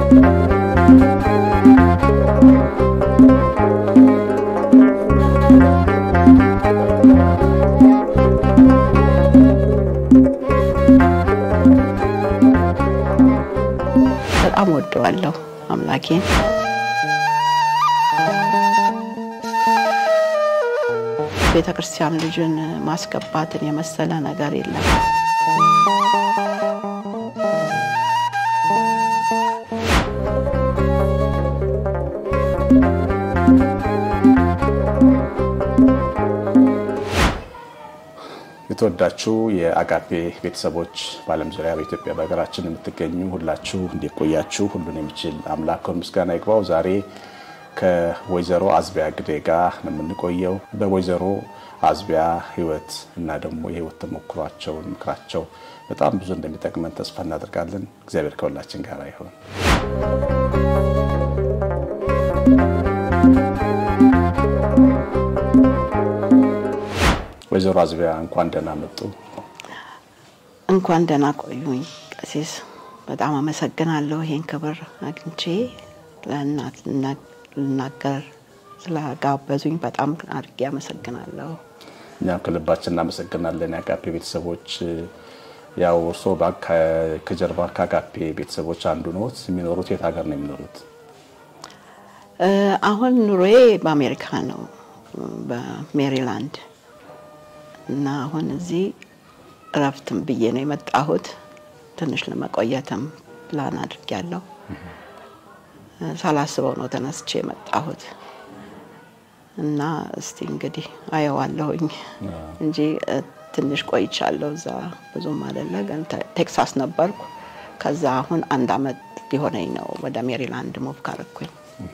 በጣም ወደዋለሁ አምላኬን። ቤተ ክርስቲያን ልጅን ማስገባትን የመሰለ ነገር የለም። የተወዳችሁ የአጋፔ ቤተሰቦች በዓለም ዙሪያ በኢትዮጵያ በሀገራችን የምትገኙ ሁላችሁ እንዲቆያችሁ ሁሉን የሚችል አምላክ ምስጋና ይግባው። ዛሬ ከወይዘሮ አዝቢያ ግዴ ጋር ነው የምንቆየው። በወይዘሮ አዝቢያ ሕይወት እና ደግሞ የሕይወት ተሞክሯቸውን ምክራቸው በጣም ብዙ እንደሚጠቅመን ተስፋ እናደርጋለን። እግዚአብሔር ከሁላችን ጋር ይሁን። ወይዘሮ አዝቢያ እንኳን ደህና መጡ። እንኳን ደህና ቆዩኝ ቀሲስ። በጣም አመሰግናለሁ ይሄን ክብር አግኝቼ ለእናት ልናገር ስለጋበዙኝ በጣም አድርጌ አመሰግናለሁ። እኛም ከልባችን እናመሰግናለን። የአጋፔ ቤተሰቦች ያው እርስዎ ከጀርባ ከአጋፔ ቤተሰቦች አንዱ ነዎት። የሚኖሩት የት ሀገር ነው የሚኖሩት? አሁን ኑሮዬ በአሜሪካ ነው፣ በሜሪላንድ እና አሁን እዚህ እረፍትም ብዬ ነው የመጣሁት። ትንሽ ለመቆየትም ፕላን አድርጌያለሁ። ሳላስበው ነው ተነስቼ የመጣሁት እና እስቲ እንግዲህ አየዋለሁኝ እንጂ ትንሽ ቆይቻለሁ። እዛ ብዙም አይደለ፣ ግን ቴክሳስ ነበርኩ። ከዛ አሁን አንድ አመት ሊሆነኝ ነው ወደ ሜሪላንድ ሞቭ ካረኩኝ።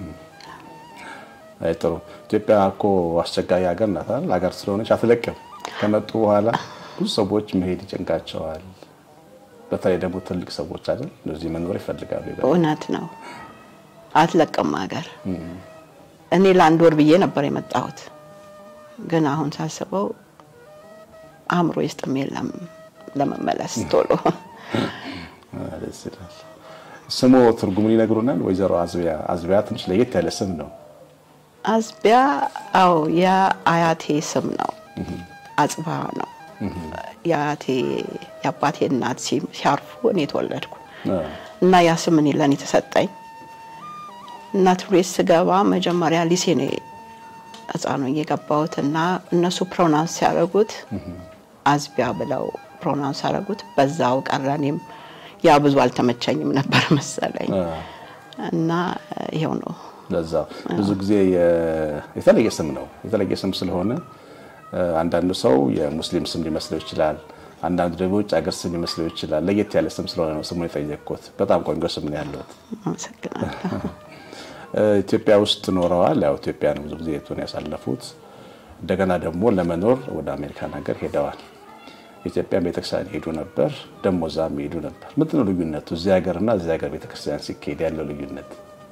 አይ ጥሩ። ኢትዮጵያ እኮ አስቸጋሪ ሀገር ናት አይደል? ሀገር ስለሆነች አትለቅም። ከመጡ በኋላ ብዙ ሰዎች መሄድ ይጨንቃቸዋል። በተለይ ደግሞ ትልቅ ሰዎች አይደል እዚህ መኖር ይፈልጋሉ። እውነት ነው፣ አትለቅም ሀገር። እኔ ለአንድ ወር ብዬ ነበር የመጣሁት፣ ግን አሁን ሳስበው አእምሮ ይስጥም የለም ለመመለስ ቶሎ። ደስ ይላል። ስሙ ትርጉሙን ይነግሩናል? ወይዘሮ አዝቢያ አዝቢያ ትንሽ ለየት ያለ ስም ነው። አዝቢያ አዎ፣ የአያቴ ስም ነው። አጽባ ነው የአያቴ የአባቴ እናት ሲያርፉ እኔ ተወለድኩ እና ያ ስም እኔ ለእኔ ተሰጠኝ እና ትምህርት ቤት ስገባ መጀመሪያ ሊሴ ነው ሕፃኑ የገባሁት እና እነሱ ፕሮናንስ ሲያደርጉት አዝቢያ ብለው ፕሮናንስ ሲያደርጉት በዛው ቀረ። እኔም ያ ብዙ አልተመቸኝም ነበር መሰለኝ እና ይሄው ነው። ለዛ ብዙ ጊዜ የተለየ ስም ነው። የተለየ ስም ስለሆነ አንዳንዱ ሰው የሙስሊም ስም ሊመስለው ይችላል። አንዳንዱ ደግሞ ውጭ ሀገር ስም ሊመስለው ይችላል። ለየት ያለ ስም ስለሆነ ነው ስሙን የጠየቅኩት። በጣም ቆንጆ ስም ነው ያለሁት። አመሰግናለሁ። ኢትዮጵያ ውስጥ ኖረዋል። ያው ኢትዮጵያ ነው ብዙ ጊዜ የቱን ያሳለፉት። እንደገና ደግሞ ለመኖር ወደ አሜሪካን ሀገር ሄደዋል። ኢትዮጵያ ቤተክርስቲያን ሄዱ ነበር፣ ደግሞ እዛም ሄዱ ነበር። ምንድን ነው ልዩነቱ? እዚህ ሀገርና እዚህ ሀገር ቤተክርስቲያን ሲካሄድ ያለው ልዩነት?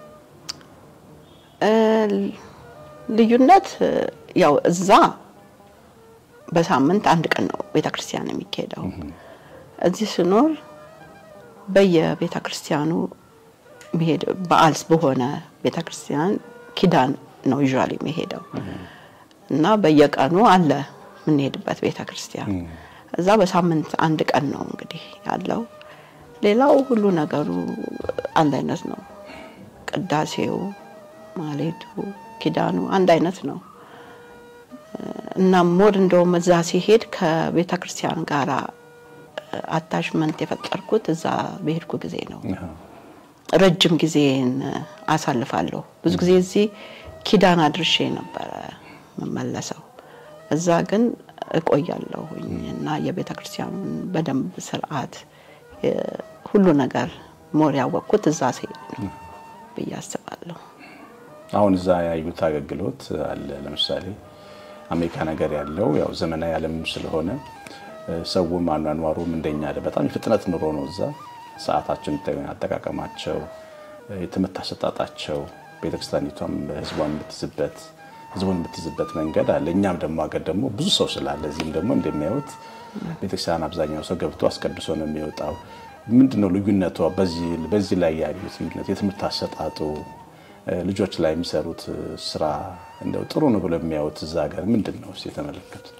ልዩነት ያው እዛ በሳምንት አንድ ቀን ነው ቤተ ክርስቲያን የሚካሄደው። እዚህ ስኖር በየቤተ ክርስቲያኑ መሄድ በዓል በሆነ ቤተ ክርስቲያን ኪዳን ነው ዩዥዋሊ የሚሄደው እና በየቀኑ አለ የምንሄድበት ቤተ ክርስቲያን። እዛ በሳምንት አንድ ቀን ነው እንግዲህ ያለው። ሌላው ሁሉ ነገሩ አንድ አይነት ነው። ቅዳሴው፣ ማሌቱ፣ ኪዳኑ አንድ አይነት ነው። እና ሞድ እንደውም እዛ ሲሄድ ከቤተ ክርስቲያን ጋር አታችመንት የፈጠርኩት እዛ በሄድኩ ጊዜ ነው። ረጅም ጊዜን አሳልፋለሁ። ብዙ ጊዜ እዚህ ኪዳን አድርሼ ነበረ የምመለሰው። እዛ ግን እቆያለሁኝ እና የቤተ ክርስቲያኑን በደንብ ስርዓት፣ ሁሉ ነገር ሞር ያወቅኩት እዛ ሲሄድ ነው ብዬ አስባለሁ። አሁን እዛ ያዩት አገልግሎት አለ ለምሳሌ አሜሪካ ነገር ያለው ያው ዘመናዊ ዓለም ስለሆነ ሰውም አኗኗሩም እንደኛ አለ። በጣም የፍጥነት ኑሮ ነው እዛ። ሰዓታችን አጠቃቀማቸው፣ የትምህርት አሰጣጣቸው፣ ቤተክርስቲያኒቷም ህዝቧን የምትይዝበት ህዝቡን የምትይዝበት መንገድ አለ። እኛም ደግሞ ሀገር ደግሞ ብዙ ሰው ስላለ እዚህም ደግሞ እንደሚያዩት ቤተክርስቲያን አብዛኛው ሰው ገብቶ አስቀድሶ ነው የሚወጣው። ምንድን ነው ልዩነቷ? በዚህ ላይ ያሉት ልዩነት የትምህርት አሰጣጡ ልጆች ላይ የሚሰሩት ስራ እንደው ጥሩ ነው ብለው የሚያዩት እዛ ሀገር ምንድን ነው እስኪ የተመለከቱት?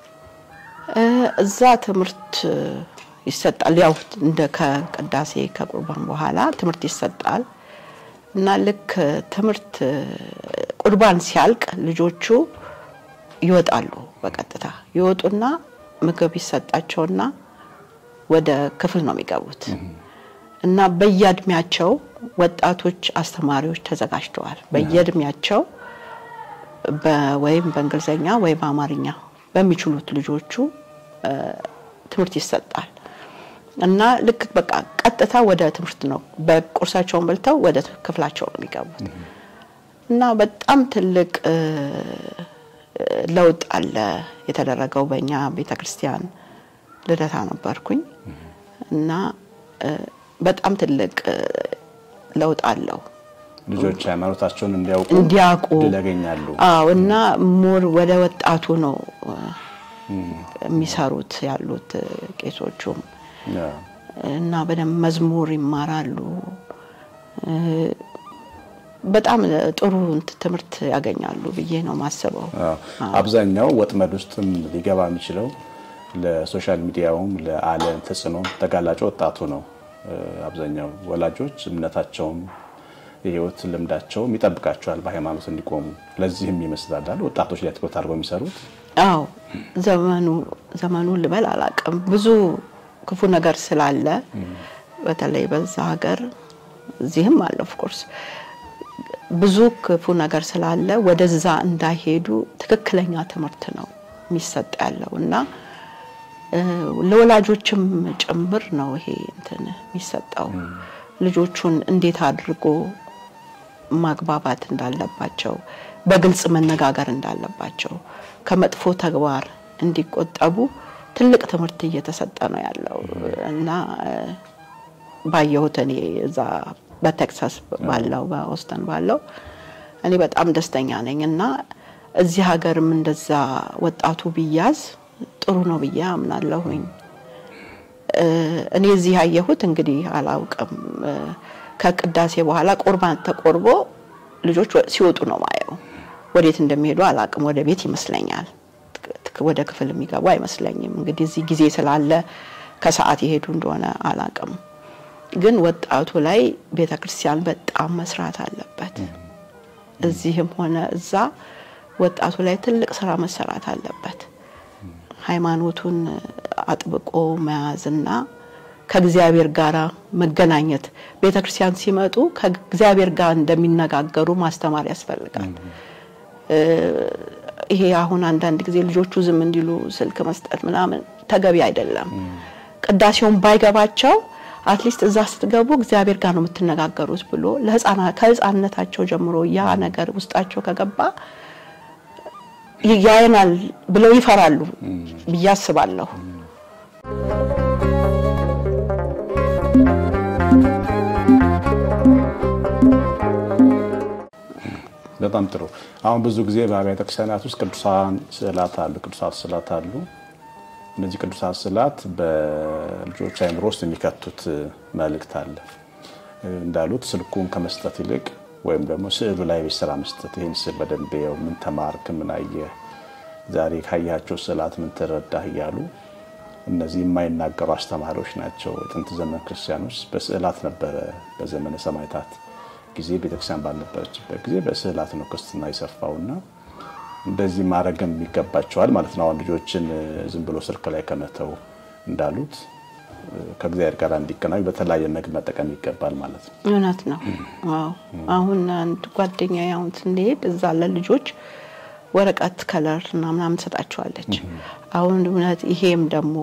እዛ ትምህርት ይሰጣል። ያው እንደ ከቅዳሴ ከቁርባን በኋላ ትምህርት ይሰጣል እና ልክ ትምህርት ቁርባን ሲያልቅ ልጆቹ ይወጣሉ። በቀጥታ ይወጡና ምግብ ይሰጣቸውና ወደ ክፍል ነው የሚገቡት እና በየእድሜያቸው ወጣቶች አስተማሪዎች ተዘጋጅተዋል። በየእድሜያቸው ወይም በእንግሊዝኛ ወይ በአማርኛ በሚችሉት ልጆቹ ትምህርት ይሰጣል እና ልክ በቃ ቀጥታ ወደ ትምህርት ነው። በቁርሳቸውን በልተው ወደ ክፍላቸው ነው የሚገቡት እና በጣም ትልቅ ለውጥ አለ የተደረገው በእኛ ቤተ ክርስቲያን ልደታ ነበርኩኝ እና በጣም ትልቅ ለውጥ አለው። ልጆች ሃይማኖታቸውን እንዲያውቁ እንዲያውቁ ድል ያገኛሉ። አዎ እና ሞር ወደ ወጣቱ ነው የሚሰሩት ያሉት ቄሶቹም እና በደንብ መዝሙር ይማራሉ። በጣም ጥሩ ትምህርት ያገኛሉ ብዬ ነው ማስበው። አብዛኛው ወጥመድ ውስጥም ሊገባ የሚችለው ለሶሻል ሚዲያውም ለዓለም ተጽዕኖ ተጋላጭ ወጣቱ ነው። አብዛኛው ወላጆች እምነታቸውም የህይወት ልምዳቸውም ይጠብቃቸዋል በሃይማኖት እንዲቆሙ። ለዚህም ይመስላል ወጣቶች ላይ ትኩረት አድርገው የሚሰሩት። አዎ ዘመኑ ዘመኑ ልበል አላውቅም፣ ብዙ ክፉ ነገር ስላለ በተለይ በዛ ሀገር እዚህም አለ ኦፍኮርስ ብዙ ክፉ ነገር ስላለ ወደዛ እንዳይሄዱ ትክክለኛ ትምህርት ነው የሚሰጥ ያለው እና ለወላጆችም ጭምር ነው ይሄ እንትን የሚሰጠው ልጆቹን እንዴት አድርጎ ማግባባት እንዳለባቸው፣ በግልጽ መነጋገር እንዳለባቸው፣ ከመጥፎ ተግባር እንዲቆጠቡ ትልቅ ትምህርት እየተሰጠ ነው ያለው እና ባየሁት እኔ እዛ በቴክሳስ ባለው በኦስተን ባለው እኔ በጣም ደስተኛ ነኝ እና እዚህ ሀገርም እንደዛ ወጣቱ ቢያዝ ጥሩ ነው ብዬ አምናለሁኝ። እኔ እዚህ ያየሁት እንግዲህ አላውቅም፣ ከቅዳሴ በኋላ ቁርባን ተቆርቦ ልጆች ሲወጡ ነው ማየው። ወዴት እንደሚሄዱ አላውቅም። ወደ ቤት ይመስለኛል፣ ወደ ክፍል የሚገቡ አይመስለኝም። እንግዲህ እዚህ ጊዜ ስላለ ከሰዓት የሄዱ እንደሆነ አላውቅም። ግን ወጣቱ ላይ ቤተ ክርስቲያን በጣም መስራት አለበት። እዚህም ሆነ እዛ ወጣቱ ላይ ትልቅ ስራ መሰራት አለበት። ሃይማኖቱን አጥብቆ መያዝና ከእግዚአብሔር ጋር መገናኘት ቤተ ክርስቲያን ሲመጡ ከእግዚአብሔር ጋር እንደሚነጋገሩ ማስተማር ያስፈልጋል። ይሄ አሁን አንዳንድ ጊዜ ልጆቹ ዝም እንዲሉ ስልክ መስጠት ምናምን ተገቢ አይደለም። ቅዳሴውን ባይገባቸው አትሊስት እዛ ስትገቡ እግዚአብሔር ጋር ነው የምትነጋገሩት ብሎ ከህፃንነታቸው ጀምሮ ያ ነገር ውስጣቸው ከገባ ያየናል ብለው ይፈራሉ ብዬ አስባለሁ። በጣም ጥሩ። አሁን ብዙ ጊዜ በአብያተ ክርስቲያናት ውስጥ ቅዱሳን ስዕላት አሉ፣ ቅዱሳት ስዕላት አሉ። እነዚህ ቅዱሳት ስዕላት በልጆች አይምሮ ውስጥ የሚከቱት መልእክት አለ። እንዳሉት ስልኩን ከመስጠት ይልቅ ወይም ደግሞ ስዕሉ ላይ ቤት ስራ መስጠት፣ ይህን ስዕል በደንብ የው ምን ተማርክ፣ ምን አየህ፣ ዛሬ ካያቸው ስዕላት ምን ተረዳህ እያሉ እነዚህ የማይናገሩ አስተማሪዎች ናቸው። የጥንት ዘመን ክርስቲያኖች በስዕላት ነበረ። በዘመነ ሰማዕታት ጊዜ ቤተክርስቲያን ባልነበረችበት ጊዜ በስዕላት ነው ክርስትና የሰፋውና እንደዚህ ማድረግም ይገባቸዋል ማለት ነው። አሁን ልጆችን ዝም ብሎ ስልክ ላይ ከመተው እንዳሉት ከእግዚአብሔር ጋር እንዲገናኙ በተለያየ መግ መጠቀም ይገባል ማለት ነው። እውነት ነው። አዎ አሁን አንድ ጓደኛ አሁን ስንሄድ እዛ ለልጆች ወረቀት ከለር እና ምናምን ትሰጣቸዋለች። አሁን እውነት ይሄም ደግሞ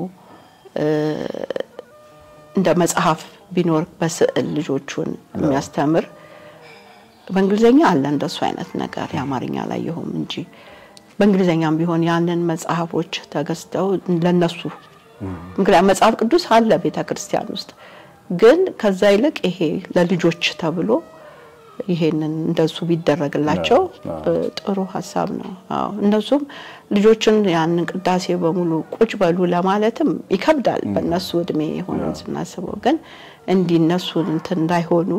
እንደ መጽሐፍ ቢኖር በስዕል ልጆቹን የሚያስተምር በእንግሊዝኛ አለ እንደሱ አይነት ነገር የአማርኛ ላይ ይሁን እንጂ በእንግሊዝኛም ቢሆን ያንን መጽሐፎች ተገዝተው ለነሱ ምክንያት መጽሐፍ ቅዱስ አለ ቤተ ክርስቲያን ውስጥ ግን ከዛ ይልቅ ይሄ ለልጆች ተብሎ ይሄንን እንደሱ ቢደረግላቸው አዎ። ጥሩ ሀሳብ ነው። አዎ እነሱም ልጆችን ያንን ቅዳሴ በሙሉ ቁጭ በሉ ለማለትም ይከብዳል። በእነሱ እድሜ ሆነን ስናስበው ግን እንዲህ እነሱን እንትን እንዳይሆኑ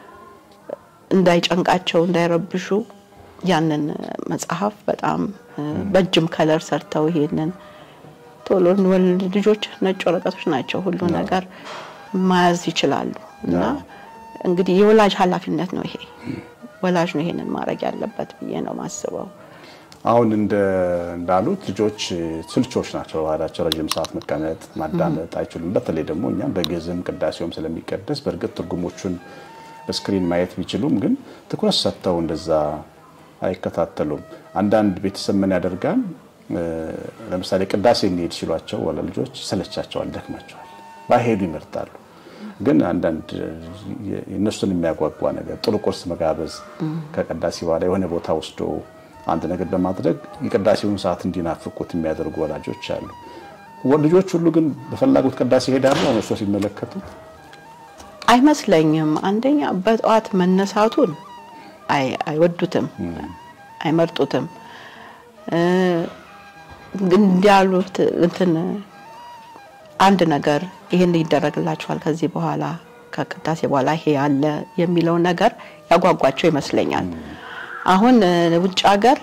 እንዳይጨንቃቸው፣ እንዳይረብሹ ያንን መጽሐፍ በጣም በእጅም ከለር ሰርተው ይሄንን ቶሎ እንወል- ልጆች ነጭ ወረቀቶች ናቸው፣ ሁሉ ነገር መያዝ ይችላሉ። እና እንግዲህ የወላጅ ኃላፊነት ነው ይሄ። ወላጅ ነው ይሄንን ማድረግ ያለበት ብዬ ነው ማስበው። አሁን እንደ እንዳሉት ልጆች ስልቾች ናቸው። ባህላቸው ረዥም ሰዓት መቀመጥ ማዳመጥ አይችሉም። በተለይ ደግሞ እኛም በግዕዝም ቅዳሴውም ስለሚቀደስ በእርግጥ ትርጉሞቹን በስክሪን ማየት ቢችሉም ግን ትኩረት ሰጥተው እንደዛ አይከታተሉም። አንዳንድ ቤተሰብ ምን ያደርጋል? እ፣ ለምሳሌ ቅዳሴ እንሄድ ሲሏቸው ወላ ልጆች ይሰለቻቸዋል፣ ደክማቸዋል፣ ባይሄዱ ይመርጣሉ። ግን አንዳንድ የ- የእነሱን የሚያጓጓ ነገር ጥሩ ቁርስ መጋበዝ ከቅዳሴ በኋላ የሆነ ቦታ ወስዶ አንድ ነገር በማድረግ የቅዳሴውን ሰዓት እንዲናፍቁት የሚያደርጉ ወላጆች አሉ። ወ- ልጆች ሁሉ ግን በፈላጉት ቅዳሴ ይሄዳሉ። አሁን እርሶ ሲመለከቱት አይመስለኝም። አንደኛ በጠዋት መነሳቱን አይ- አይወዱትም፣ አይመርጡትም። እ፣ ግን እንዲያሉት እንትን አንድ ነገር ይህን ይደረግላችኋል ከዚህ በኋላ ከቅዳሴ በኋላ ይሄ ያለ የሚለው ነገር ያጓጓቸው ይመስለኛል። አሁን እ፣ ውጭ ሀገር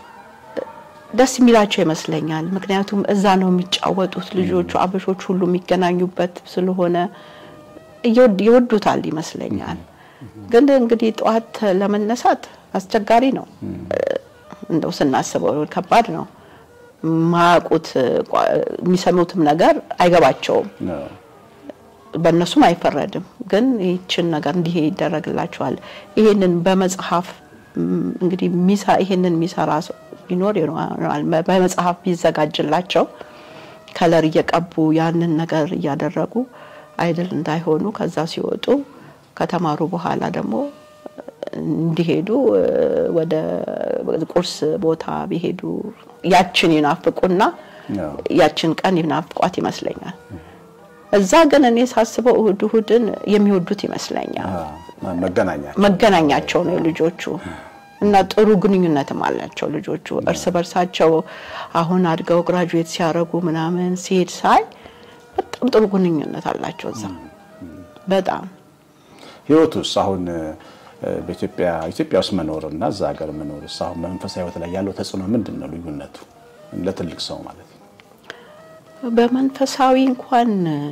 ደስ የሚላቸው ይመስለኛል። ምክንያቱም እዛ ነው የሚጫወቱት ልጆቹ፣ አበሾች ሁሉ የሚገናኙበት ስለሆነ እየወድ- ይወዱታል ይመስለኛል። ግን እንግዲህ ጠዋት ለመነሳት አስቸጋሪ ነው። እንደው ስናስበው ከባድ ነው። ማያውቁት ቋ- የሚሰሙትም ነገር አይገባቸውም። ነው። በእነሱም አይፈረድም። ግን ይህችን ነገር እንዲህ ይደረግላቸዋል። ይሄንን በመጽሐፍ ም፣ እንግዲህ ሚሳ- ይሄንን የሚሰራ ሰው ቢኖር ይኖራል። በመጽሐፍ ቢዘጋጅላቸው ከለር እየቀቡ ያንን ነገር እያደረጉ አይድል እንዳይሆኑ ከዛ ሲወጡ ከተማሩ በኋላ ደግሞ እንዲሄዱ እ፣ ወደ ቁርስ ቦታ ቢሄዱ ያችን ይናፍቁና ነው። ያችን ቀን ይናፍቋት ይመስለኛል። እዛ ግን እኔ ሳስበው እሁድ እሁድን የሚወዱት ይመስለኛል። አ፣ መገናኛ መገናኛቸው ነው ልጆቹ እና ጥሩ ግንኙነትም አላቸው ልጆቹ እርስ በርሳቸው። አሁን አድገው ግራጁዌት ሲያደርጉ ምናምን ሲሄድ ሳይ በጣም ጥሩ ግንኙነት አላቸው እዛ በጣም ህይወቱስ አሁን እ፣ በኢትዮጵያ ኢትዮጵያ ውስጥ መኖር እና እዛ ሀገር መኖርስ አሁን በመንፈሳዊ ህይወት ላይ ያለው ተጽዕኖ ምንድን ነው? ልዩነቱ ለትልቅ ሰው ማለት ነው። በመንፈሳዊ እንኳን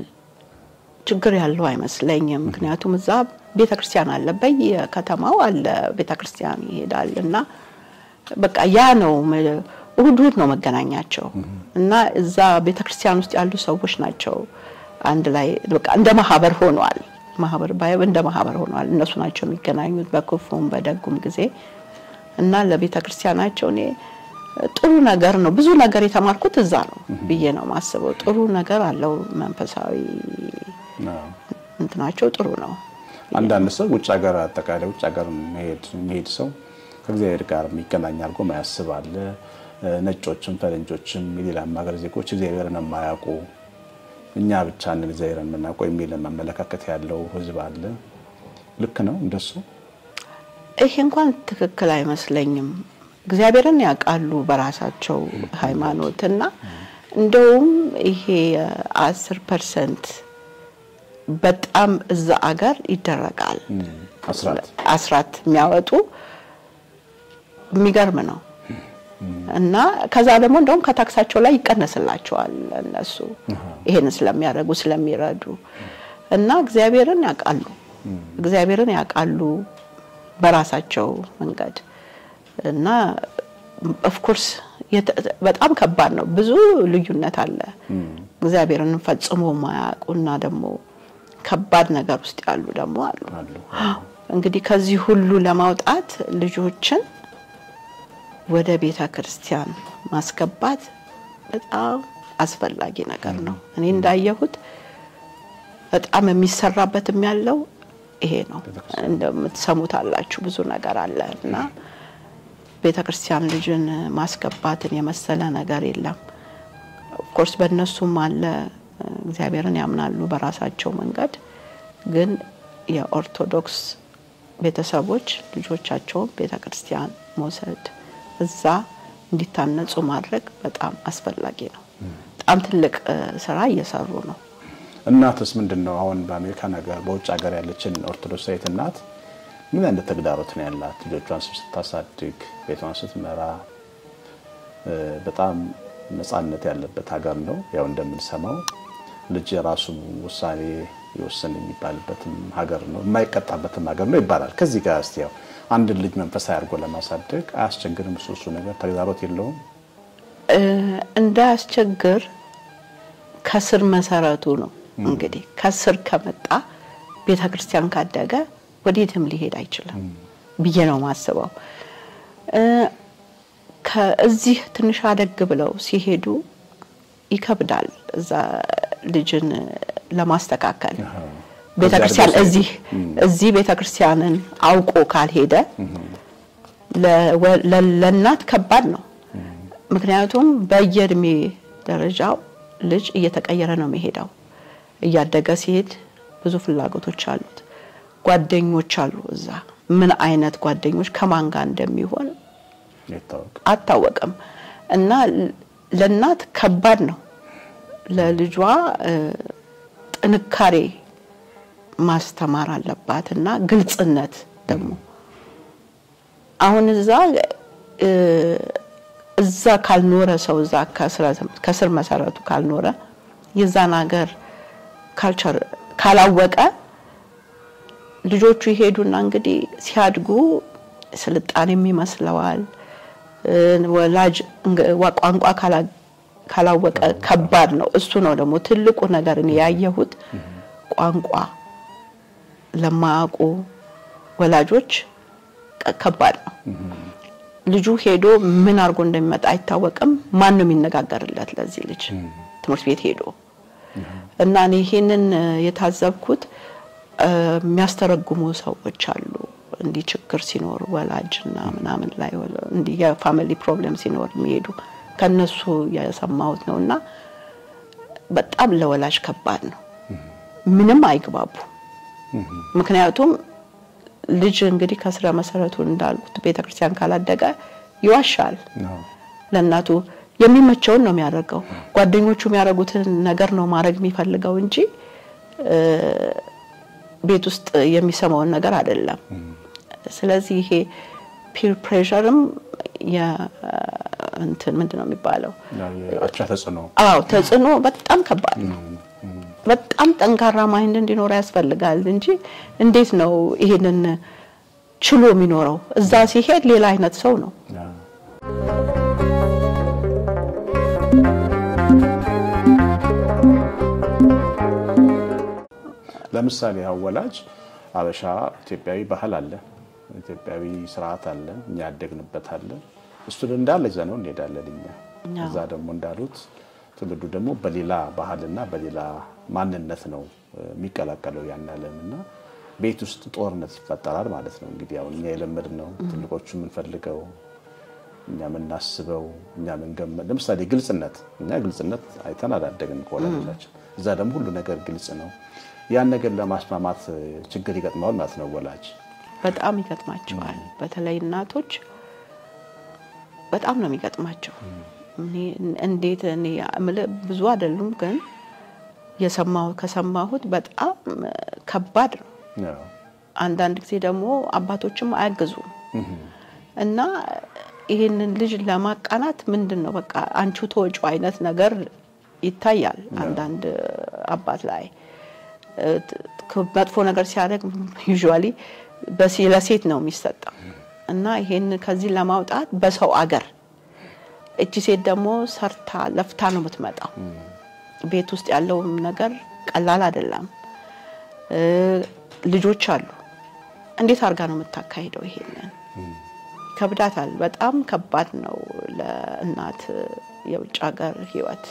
ችግር ያለው አይመስለኝም። ምክንያቱም እዛ ቤተ ክርስቲያን አለ፣ በየከተማው አለ ቤተ ክርስቲያን ይሄዳል እና በቃ ያ ነው መ- እሁድ እሁድ ነው መገናኛቸው እና እዛ ቤተ ክርስቲያን ውስጥ ያሉ ሰዎች ናቸው አንድ ላይ በቃ እንደ ማህበር ሆኗል። ማህበር ባይ እንደ ማህበር ሆኗል። እነሱ ናቸው የሚገናኙት በክፉም በደጉም ጊዜ እና ለቤተ ክርስቲያናቸው እኔ ጥሩ ነገር ነው። ብዙ ነገር የተማርኩት እዛ ነው ብዬ ነው ማስበው። ጥሩ ነገር አለው መንፈሳዊ ነው። እንትናቸው ጥሩ ነው። አንዳንድ ሰው ውጭ ሀገር አጠቃላይ ውጭ ሀገር መሄድ የሚሄድ ሰው ከእግዚአብሔር ጋር የሚገናኝ አድርጎ ማያስብ አለ። ነጮችም ፈረንጆችም የሌላም ሀገር ዜጎች እግዚአብሔርን የማያውቁ እኛ ብቻ ነን እግዚአብሔርን የምናውቀው የሚል አመለካከት ያለው ሕዝብ አለ። ልክ ነው እንደሱ? ይሄ እንኳን ትክክል አይመስለኝም። እግዚአብሔርን ያውቃሉ በራሳቸው ሃይማኖት እና እንደውም ይሄ አስር ፐርሰንት በጣም እዛ አገር ይደረጋል አስራት አስራት የሚያወጡ የሚገርም ነው። እና ከዛ ደግሞ እንደውም ከታክሳቸው ላይ ይቀነስላቸዋል እነሱ ይሄን ስለሚያደርጉ ስለሚረዱ እና እግዚአብሔርን ያውቃሉ እግዚአብሔርን ያውቃሉ በራሳቸው መንገድ እና ኦፍኮርስ በጣም ከባድ ነው። ብዙ ልዩነት አለ። እግዚአብሔርን ፈጽሞ ማያውቁና ደግሞ ከባድ ነገር ውስጥ ያሉ ደግሞ አሉ። አሉ። እንግዲህ ከዚህ ሁሉ ለማውጣት ልጆችን ወደ ቤተ ክርስቲያን ማስገባት በጣም አስፈላጊ ነገር ነው። እኔ እንዳየሁት በጣም የሚሰራበትም ያለው ይሄ ነው። እንደምትሰሙት አላችሁ ብዙ ነገር አለ እና ቤተ ክርስቲያን ልጅን ማስገባትን የመሰለ ነገር የለም። ኦፍኮርስ በእነሱም አለ እግዚአብሔርን ያምናሉ በራሳቸው መንገድ። ግን የኦርቶዶክስ ቤተሰቦች ልጆቻቸውን ቤተ ክርስቲያን መውሰድ እዛ እንዲታነጹ ማድረግ በጣም አስፈላጊ ነው። በጣም ትልቅ ስራ እየሰሩ ነው። እናትስ ምንድን ነው አሁን በአሜሪካ ነገር በውጭ ሀገር ያለችን ኦርቶዶክሳዊት እናት ምን አይነት ተግዳሮት ነው ያላት? ልጆቿን ስታሳድግ፣ ቤቷን ስትመራ በጣም ነፃነት ያለበት ሀገር ነው። ያው እንደምንሰማው ልጅ የራሱ ውሳኔ ይወስን የሚባልበትም ሀገር ነው፣ የማይቀጣበትም ሀገር ነው ይባላል። ከዚህ ጋር እስቲ ያው አንድን ልጅ መንፈሳዊ አድርጎ ለማሳደግ አያስቸግርም? እሱ እሱ ነገር ተግዳሮት የለውም? እንዳያስቸግር ከስር መሰረቱ ነው እንግዲህ ከስር ከመጣ ቤተ ክርስቲያን ካደገ ወዴትም ሊሄድ አይችልም ብዬ ነው ማስበው። ከእዚህ ትንሽ አደግ ብለው ሲሄዱ ይከብዳል እዛ ልጅን ለማስተካከል ቤተክርስቲያን እዚህ እዚህ ቤተክርስቲያንን አውቆ ካልሄደ ለእናት ከባድ ነው። ምክንያቱም በየእድሜ ደረጃው ልጅ እየተቀየረ ነው የሚሄደው። እያደገ ሲሄድ ብዙ ፍላጎቶች አሉት። ጓደኞች አሉ እዛ ምን አይነት ጓደኞች ከማን ጋር እንደሚሆን አታወቅም። እና ለእናት ከባድ ነው። ለልጇ ጥንካሬ ማስተማር አለባት እና ግልጽነት ደግሞ አሁን እዛ እዛ ካልኖረ ሰው እዛ ከስር መሰረቱ ካልኖረ የዛን ሀገር ካልቸር ካላወቀ ልጆቹ ይሄዱና እንግዲህ ሲያድጉ ስልጣኔም ይመስለዋል። ወላጅ ቋንቋ ካላወቀ ከባድ ነው። እሱ ነው ደግሞ ትልቁ ነገር እኔ ያየሁት ቋንቋ ለማያውቁ ወላጆች ከባድ ነው። ልጁ ሄዶ ምን አድርጎ እንደሚመጣ አይታወቅም። ማን ነው የሚነጋገርለት ለዚህ ልጅ ትምህርት ቤት ሄዶ እና እኔ ይሄንን የታዘብኩት የሚያስተረጉሙ ሰዎች አሉ። እንዲህ ችግር ሲኖር ወላጅና ምናምን ላይ እንዲህ የፋሚሊ ፕሮብሌም ሲኖር የሚሄዱ ከነሱ የሰማሁት ነው እና በጣም ለወላጅ ከባድ ነው። ምንም አይግባቡ። ምክንያቱም ልጅ እንግዲህ ከስረ መሰረቱ እንዳልኩት ቤተክርስቲያን ካላደገ ይዋሻል ለእናቱ የሚመቸውን ነው የሚያደርገው። ጓደኞቹ የሚያደርጉትን ነገር ነው ማድረግ የሚፈልገው እንጂ ቤት ውስጥ የሚሰማውን ነገር አይደለም። ስለዚህ ይሄ ፒር ፕሬሸርም እንትን ምንድን ነው የሚባለው? አቻ ተጽዕኖ። አዎ ተጽዕኖ በጣም ከባድ ነው። በጣም ጠንካራ ማይንድ እንዲኖረው ያስፈልጋል እንጂ እንዴት ነው ይሄንን ችሎ የሚኖረው? እዛ ሲሄድ ሌላ አይነት ሰው ነው። ለምሳሌ አወላጅ አበሻ ኢትዮጵያዊ ባህል አለ፣ ኢትዮጵያዊ ስርዓት አለ፣ እኛ ያደግንበት አለ። እሱን እንዳለ ይዘነው እንሄዳለን እኛ። እዛ ደግሞ እንዳሉት ትውልዱ ደግሞ በሌላ ባህልና በሌላ ማንነት ነው የሚቀላቀለው ያን ዓለም እና ቤት ውስጥ ጦርነት ይፈጠራል ማለት ነው። እንግዲህ አሁን እኛ የለመድነው ትልቆቹ የምንፈልገው እኛ የምናስበው እኛ የምንገመ ለምሳሌ ግልጽነት፣ እኛ ግልጽነት አይተን አላደግንም ከወላጆቻችን። እዛ ደግሞ ሁሉ ነገር ግልጽ ነው። ያን ነገር ለማስማማት ችግር ይገጥመዋል ማለት ነው ወላጅ በጣም ይገጥማቸዋል። በተለይ እናቶች በጣም ነው የሚገጥማቸው። እንዴት እኔ የምልህ ብዙ አይደሉም፣ ግን የሰማሁት ከሰማሁት በጣም ከባድ ነው። አንዳንድ ጊዜ ደግሞ አባቶችም አያግዙም እና ይህንን ልጅ ለማቃናት ምንድን ነው በቃ አንቺው ተወጪው አይነት ነገር ይታያል አንዳንድ አባት ላይ መጥፎ ነገር ሲያደርግ ዩዥዋሊ ለሴት ነው የሚሰጠው እና ይሄን ከዚህ ለማውጣት በሰው አገር እቺ ሴት ደግሞ ሰርታ ለፍታ ነው የምትመጣው። ቤት ውስጥ ያለው ነገር ቀላል አይደለም። ልጆች አሉ። እንዴት አድርጋ ነው የምታካሂደው? ይሄንን ከብዳታል። በጣም ከባድ ነው ለእናት የውጭ ሀገር ህይወት።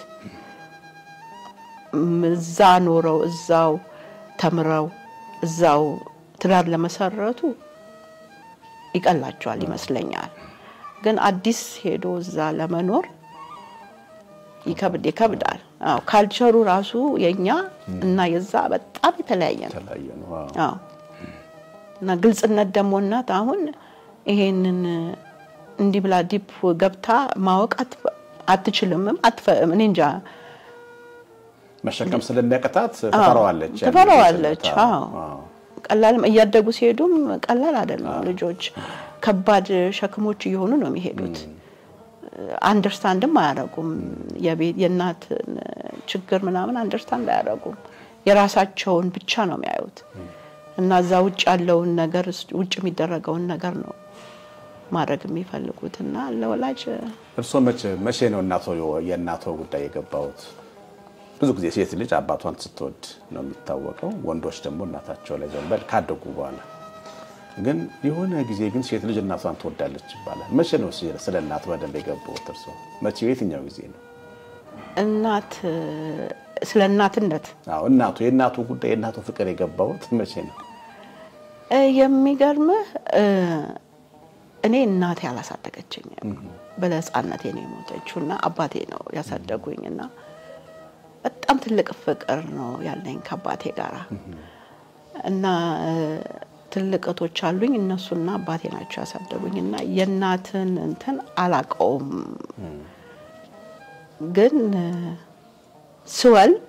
እዛ ኖረው እዛው ተምረው እዛው ትዳር ለመሰረቱ ይቀላቸዋል ይመስለኛል። ግን አዲስ ሄዶ እዛ ለመኖር ይከብድ ይከብዳል። አዎ ካልቸሩ ራሱ የኛ እና የዛ በጣም የተለያየ ነው። የተለያየ ነው። አዎ። አዎ እና ግልጽነት ደግሞ እናት አሁን ይሄንን እንዲህ ብላ ዲፕ ገብታ ማወቅ አት- አትችልምም። አትፈ- እኔ እንጃ መሸከም ስለሚያቅታት ትፈራዋለች። ያን ትፈራዋለች። ጊዜ አዎ ቀላልም እያደጉ ሲሄዱም ቀላል አይደለም። ልጆች ከባድ ሸክሞች እየሆኑ ነው የሚሄዱት። አንደርስታንድም አያደርጉም። የቤት የእናት ችግር ምናምን አንደርስታንድ አያደርጉም። የራሳቸውን ብቻ ነው የሚያዩት እና እዛ ውጭ ያለውን ነገር ውጭ የሚደረገውን ነገር ነው ማድረግ የሚፈልጉት እና ለወላጅ እርስዎ መቼ መቼ ነው እናቶ የእናቶ ጉዳይ የገባውት? ብዙ ጊዜ ሴት ልጅ አባቷን ስትወድ ነው የሚታወቀው። ወንዶች ደግሞ እናታቸው ላይ ዘንበል ካደጉ በኋላ ግን የሆነ ጊዜ ግን ሴት ልጅ እናቷን ትወዳለች ይባላል። መቼ ነው ስለ እናት በደንብ የገባውት እርስዎ? መቼ የትኛው ጊዜ ነው? እናት ስለ እናትነት አዎ እናቱ የእናቱ ጉዳይ የእናቱ ፍቅር የገባውት መቼ ነው? እ የሚገርምህ እ እኔ እናቴ አላሳደገችኝም። በሕፃንነቴ ነው የሞተችው እና አባቴ ነው ያሳደጉኝ እና በጣም ትልቅ ፍቅር ነው ያለኝ ከአባቴ ጋራ እና እ ትልቅ እህቶች አሉኝ። እነሱና አባቴ ናቸው ያሳደጉኝ እና የእናትን እንትን አላቀውም ግን እ ስወልድ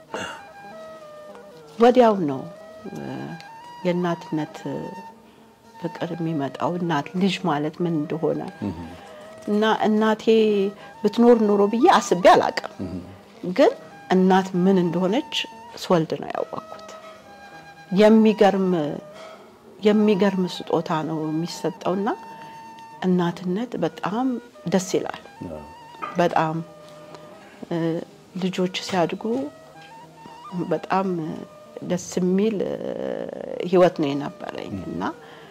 ወዲያው ነው እ የእናትነት ፍቅር የሚመጣው እናት ልጅ ማለት ምን እንደሆነ እና እናቴ ብትኖር ኖሮ ብዬ አስቤ አላቅም። ግን እናት ምን እንደሆነች ስወልድ ነው ያወቅኩት። የሚገርም የሚገርም ስጦታ ነው የሚሰጠውና እናትነት በጣም ደስ ይላል። በጣም እ ልጆች ሲያድጉ በጣም ደስ የሚል እ ህይወት ነው የነበረኝ እና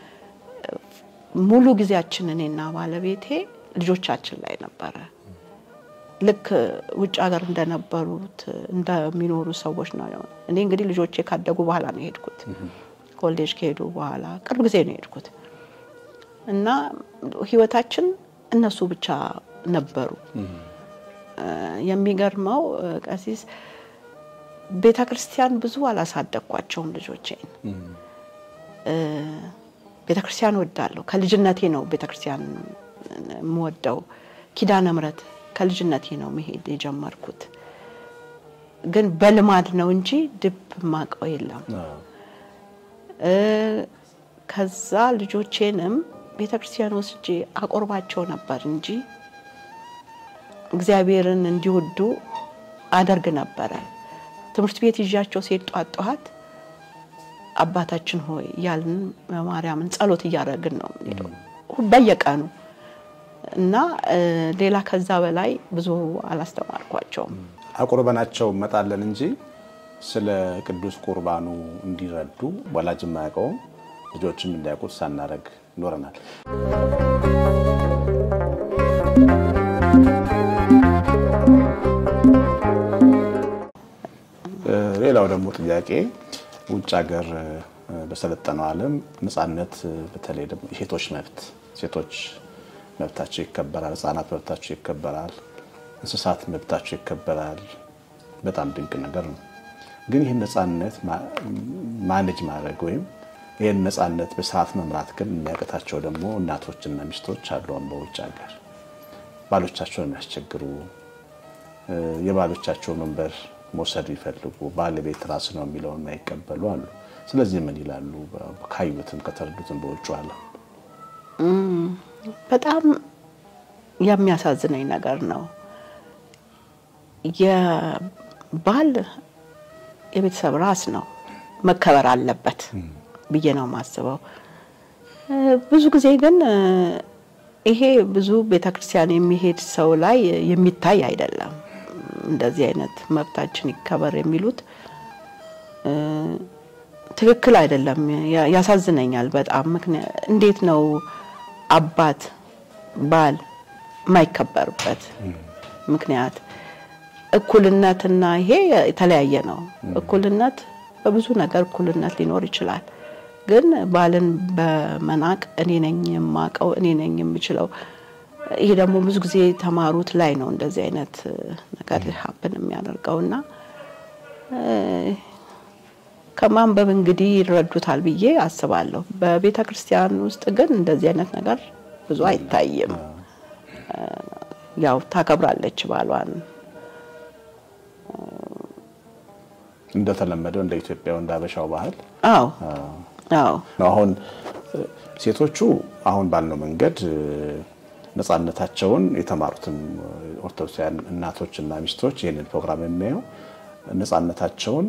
ሙሉ ጊዜያችን እኔና ባለቤቴ ልጆቻችን ላይ ነበረ። ልክ ውጭ ሀገር እንደነበሩት እንደሚኖሩ ሰዎች ነው። እኔ እንግዲህ ልጆቼ ካደጉ በኋላ ነው የሄድኩት። ኮሌጅ ከሄዱ በኋላ ቅርብ ጊዜ ነው የሄድኩት እና ህይወታችን እነሱ ብቻ ነበሩ። የሚገርመው ቀሲስ ቤተ ክርስቲያን ብዙ አላሳደግኳቸውም ልጆቼን። ቤተ ክርስቲያን እወዳለሁ። ከልጅነቴ ነው ቤተ ክርስቲያን የምወደው። ኪዳነ ምሕረት ከልጅነቴ ነው መሄድ የጀመርኩት። ግን በልማድ ነው እንጂ ድብ ማቀው የለም። ከዛ ልጆቼንም ቤተ ክርስቲያን ወስጄ አቆርባቸው ነበር እንጂ እግዚአብሔርን እንዲወዱ አደርግ ነበረ። ትምህርት ቤት ይዣቸው ሲሄድ ጧት ጧት አባታችን ሆይ እያልን ማርያምን ጸሎት እያደረግን ነው የምንሄደው በየቀኑ እና ሌላ ከዛ በላይ ብዙ አላስተማርኳቸውም። አቁርበናቸው እመጣለን እንጂ ስለ ቅዱስ ቁርባኑ እንዲረዱ ወላጅ የማያውቀውም ልጆችም እንዲያውቁት ሳናደርግ ይኖረናል። ሌላው ደግሞ ጥያቄ ውጭ ሀገር በሰለጠነው ዓለም ነፃነት፣ በተለይ ደግሞ የሴቶች መብት ሴቶች መብታቸው ይከበራል፣ ህጻናት መብታቸው ይከበራል፣ እንስሳት መብታቸው ይከበራል። በጣም ድንቅ ነገር ነው። ግን ይህን ነፃነት ማኔጅ ማድረግ ወይም ይህን ነፃነት በስርዓት መምራት ግን የሚያቅታቸው ደግሞ እናቶችና ሚስቶች አሉ። በውጭ ሀገር ባሎቻቸውን የሚያስቸግሩ የባሎቻቸው መንበር መውሰድ የሚፈልጉ ባለቤት ራስ ነው የሚለውን የማይቀበሉ አሉ። ስለዚህ ምን ይላሉ? ካዩትም ከተረዱትም በውጭ አለ በጣም የሚያሳዝነኝ ነገር ነው። የባል የቤተሰብ ራስ ነው መከበር አለበት ብዬ ነው የማስበው። ብዙ ጊዜ ግን ይሄ ብዙ ቤተክርስቲያን የሚሄድ ሰው ላይ የሚታይ አይደለም። እንደዚህ አይነት መብታችን ይከበር የሚሉት ትክክል አይደለም። ያሳዝነኛል በጣም ምክንያት እንዴት ነው አባት ባል የማይከበርበት ምክንያት? እኩልነትና ይሄ የተለያየ ነው። እኩልነት በብዙ ነገር እኩልነት ሊኖር ይችላል። ግን ባልን በመናቅ እኔ ነኝ የማውቀው እኔ ነኝ የምችለው ይሄ ደግሞ ብዙ ጊዜ የተማሩት ላይ ነው እንደዚህ አይነት ነገር ሀብን የሚያደርገውና ከማንበብ እንግዲህ ይረዱታል ብዬ አስባለሁ። በቤተ ክርስቲያን ውስጥ ግን እንደዚህ አይነት ነገር ብዙ አይታይም። ያው ታከብራለች ባሏን እንደተለመደው እንደ ኢትዮጵያው እንደ አበሻው ባህል አዎ አዎ ነው። አሁን ሴቶቹ አሁን ባልነው መንገድ ነፃነታቸውን የተማሩትም ኦርቶዶክሳውያን እናቶችና ሚስቶች ይህንን ፕሮግራም የሚያየው ነፃነታቸውን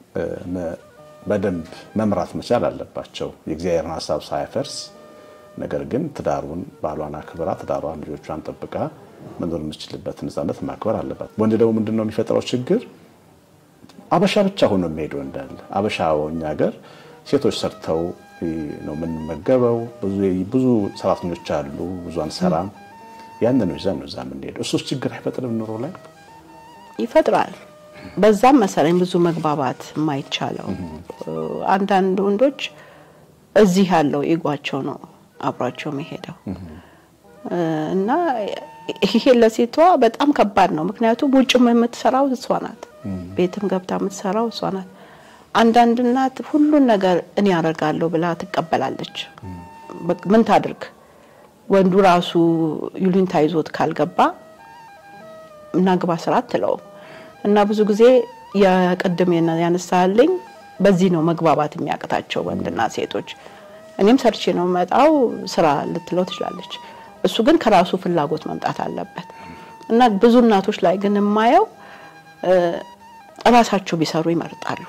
በደንብ መምራት መቻል አለባቸው። የእግዚአብሔርን ሀሳብ ሳያፈርስ ነገር ግን ትዳሩን ባሏን አክብራ ትዳሯን ልጆቿን ጠብቃ መኖር የምችልበት ነፃነት ማክበር አለባት። ወንድ ደግሞ ምንድን ነው የሚፈጥረው ችግር አበሻ ብቻ ሆኖ የሚሄደው እንዳለ አበሻ እኛ ሀገር ሴቶች ሰርተው ነው የምንመገበው። ብዙ ሰራተኞች አሉ፣ ብዙ አንሰራም። ያንን ነው ይዘን ነው እዛ የምንሄደው። እሱስ ችግር አይፈጥርም ኑሮ ላይ ይፈጥራል። በዛም መሰለኝ ብዙ መግባባት የማይቻለው አንዳንድ ወንዶች እዚህ ያለው ኢጓቸው ነው አብሯቸው የሚሄደው እና ይሄ ለሴቷ በጣም ከባድ ነው። ምክንያቱም ውጭም የምትሰራው እሷ ናት፣ ቤትም ገብታ የምትሰራው እሷ ናት። አንዳንድ እናት ሁሉን ነገር እኔ ያደርጋለሁ ብላ ትቀበላለች። ምን ታድርግ? ወንዱ ራሱ ይሉኝታ ይዞት ካልገባ እናግባ ስራ አትለውም። እና ብዙ ጊዜ የቅድም ያነሳልኝ በዚህ ነው መግባባት የሚያቅታቸው ወንድና ሴቶች። እኔም ሰርቼ ነው መጣው ስራ ልትለው ትችላለች። እሱ ግን ከራሱ ፍላጎት መምጣት አለበት። እና ብዙ እናቶች ላይ ግን የማየው እራሳቸው ቢሰሩ ይመርጣሉ።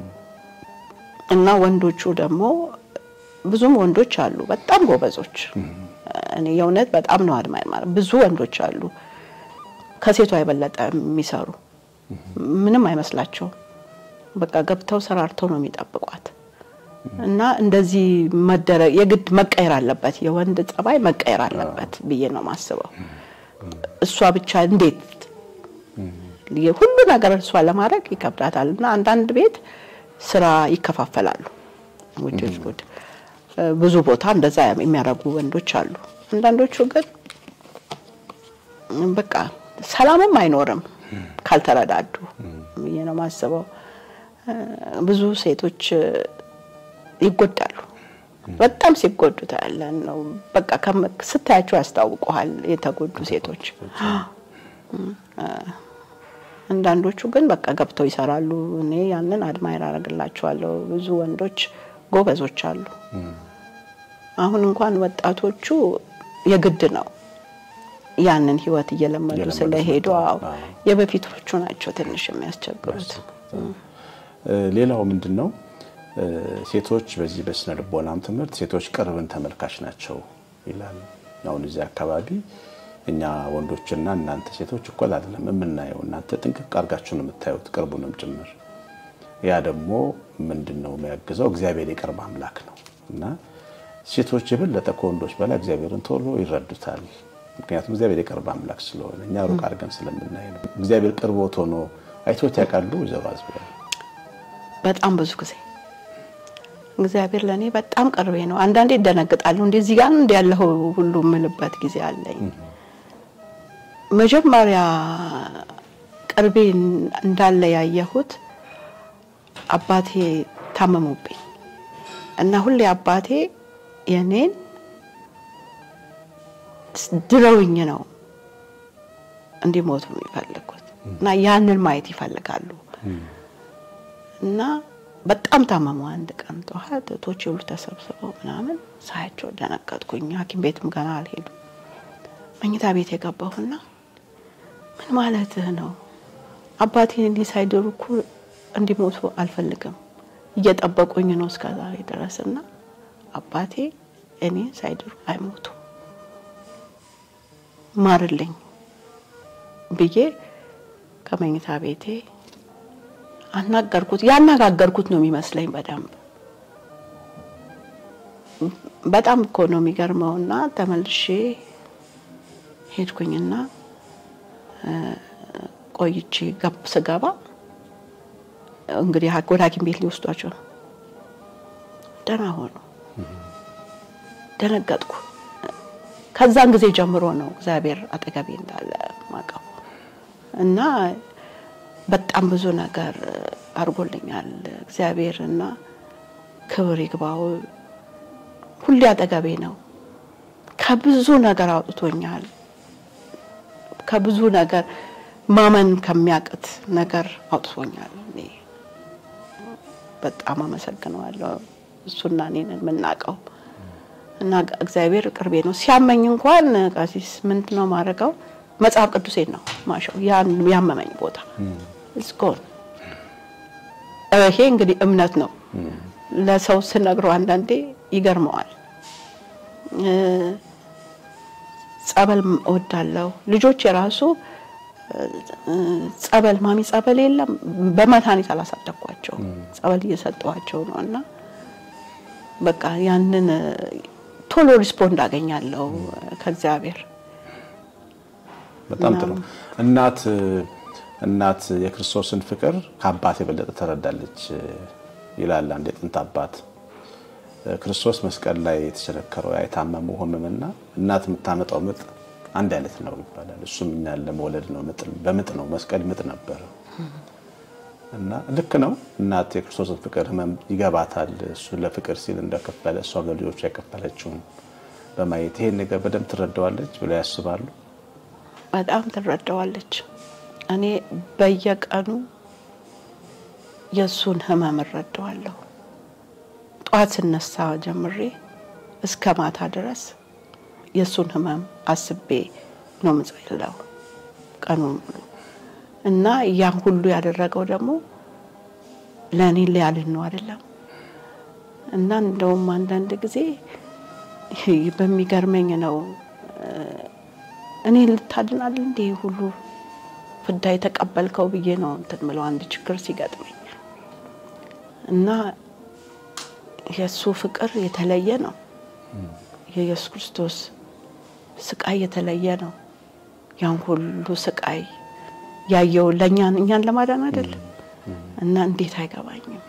እና ወንዶቹ ደግሞ ብዙም ወንዶች አሉ በጣም ጎበዞች። እኔ የእውነት በጣም ነው አድማ ማለት ብዙ ወንዶች አሉ ከሴቷ የበለጠ የሚሰሩ ምንም አይመስላቸውም። በቃ ገብተው ሰራርተው ነው የሚጠብቋት። እና እንደዚህ መደረግ የግድ መቀየር አለበት፣ የወንድ ጸባይ መቀየር አለበት ብዬ ነው የማስበው። እሷ ብቻ እንዴት ሁሉ ነገር እሷ ለማድረግ ይከብዳታል። እና አንዳንድ ቤት ስራ ይከፋፈላሉ። ውጭ ጉድ ብዙ ቦታ እንደዛ የሚያደርጉ ወንዶች አሉ። አንዳንዶቹ ግን በቃ ሰላምም አይኖርም ካልተረዳዱ ብዬ ነው የማስበው። ብዙ ሴቶች ይጎዳሉ። በጣም ሲጎዱ ታያለን ነው በቃ ስታያቸው ያስታውቀዋል የተጎዱ ሴቶች። አንዳንዶቹ ግን በቃ ገብተው ይሰራሉ። እኔ ያንን አድማይር አደርግላቸዋለሁ። ብዙ ወንዶች ጎበዞች አሉ። አሁን እንኳን ወጣቶቹ የግድ ነው ያንን ህይወት እየለመዱ ስለሄዱ፣ አዎ የበፊቶቹ ናቸው ትንሽ የሚያስቸግሩት። ሌላው ምንድን ነው ሴቶች በዚህ በስነ ልቦናም ትምህርት ሴቶች ቅርብን ተመልካች ናቸው ይላል። አሁን እዚህ አካባቢ እኛ ወንዶችና እናንተ ሴቶች እኩል አይደለም የምናየው። እናንተ ጥንቅቅ አድርጋችሁ ነው የምታዩት ቅርቡንም ጭምር። ያ ደግሞ ምንድን ነው የሚያግዘው? እግዚአብሔር የቅርብ አምላክ ነው እና ሴቶች የበለጠ ከወንዶች በላይ እግዚአብሔርን ቶሎ ይረዱታል። ምክንያቱም እግዚአብሔር የቅርብ አምላክ ስለሆነ እኛ ሩቅ አድርገን ስለምናይ ነው። እግዚአብሔር ቅርቦት ሆኖ አይቶት ያውቃሉ? ወይዘሮ አዝቢያ በጣም ብዙ ጊዜ እግዚአብሔር ለእኔ በጣም ቅርቤ ነው። አንዳንዴ ይደነግጣለሁ። እንደዚህ ጋር እንዲ ያለው ሁሉ የምልበት ጊዜ አለኝ። መጀመሪያ ቅርቤ እንዳለ ያየሁት አባቴ ታመሙብኝ እና ሁሌ አባቴ የኔን ድረውኝ ነው እንዲሞቱ የሚፈልጉት እና ያንን ማየት ይፈልጋሉ እና በጣም ታመሙ። አንድ ቀን ጠዋት እህቶቼ ሁሉ ተሰብስበው ምናምን ሳያቸው ደነገጥኩኝ። ሐኪም ቤትም ገና አልሄዱም። መኝታ ቤት የገባሁና ምን ማለትህ ነው? አባቴን እንዲህ ሳይድሩ እኮ እንዲሞቱ አልፈልግም። እየጠበቁኝ ነው እስከ ዛሬ ድረስና አባቴ እኔ ሳይድሩ አይሞቱ ማርልኝ ብዬ ከመኝታ ቤቴ አናገርኩት። ያነጋገርኩት ነው የሚመስለኝ በደንብ በጣም እኮ ነው የሚገርመውና ተመልሼ ሄድኩኝና ቆይቼ ስገባ እንግዲህ ወደ ሐኪም ቤት ሊወስዷቸው ነው። ደህና ሆኑ። ደነገጥኩ። ከዛን ጊዜ ጀምሮ ነው እግዚአብሔር አጠገቤ እንዳለ ማቀው እና በጣም ብዙ ነገር አድርጎልኛል እግዚአብሔርና ክብር ይግባው ሁሌ አጠገቤ ነው። ከብዙ ነገር አውጥቶኛል። ከብዙ ነገር ማመን ከሚያቅት ነገር አውጥቶኛል። እኔ በጣም አመሰግነዋለሁ። እሱና እኔን የምናውቀው እና እግዚአብሔር ቅርቤ ነው። ሲያመኝ እንኳን ቀሲስ ምንድን ነው ማድረገው? መጽሐፍ ቅዱሴን ነው ማሸው ያን ያመመኝ ቦታ እስኮን ይሄ እንግዲህ እምነት ነው። ለሰው ስነግረው አንዳንዴ ይገርመዋል። ጸበል እወዳለሁ። ልጆች የራሱ ጸበል ማሚ ጸበል የለም በመድኃኒት አላሳደግኳቸው ጸበል እየሰጠኋቸው ነው እና በቃ ያንን ቶሎ ሪስፖንድ አገኛለሁ ከእግዚአብሔር። በጣም ጥሩ እናት እናት የክርስቶስን ፍቅር ከአባት የበለጠ ትረዳለች ይላል አንድ የጥንት አባት። ክርስቶስ መስቀል ላይ የተቸነከረው ያ የታመመው ሕመምና እናት የምታመጣው ምጥ አንድ አይነት ነው ይባላል። እሱም እኛን ለመውለድ ነው። በምጥ ነው መስቀል ምጥ ነበር እና ልክ ነው። እናት የክርስቶስን ፍቅር ሕመም ይገባታል። እሱ ለፍቅር ሲል እንደከፈለ እሷ ለልጆቿ የከፈለችውን በማየት ይሄን ነገር በደንብ ትረዳዋለች ብለው ያስባሉ። በጣም ትረዳዋለች። እኔ በየቀኑ የእሱን ህመም እረዳዋለሁ። ጠዋት ስነሳ ጀምሬ እስከ ማታ ድረስ የእሱን ህመም አስቤ ነው ምጸለው ቀኑን ሙሉ እና ያን ሁሉ ያደረገው ደግሞ ለእኔ ሊያልን ነው አይደለም። እና እንደውም አንዳንድ ጊዜ በሚገርመኝ ነው እኔ ልታድናል እንዴ ሁሉ ፍዳ የተቀበልከው ብዬ ነው እንትን ምለው አንድ ችግር ሲገጥመኝ እና የእሱ ፍቅር የተለየ ነው። የኢየሱስ ክርስቶስ ስቃይ የተለየ ነው። ያን ሁሉ ስቃይ ያየው ለእኛን እኛን ለማዳን አይደለም እና እንዴት አይገባኝም።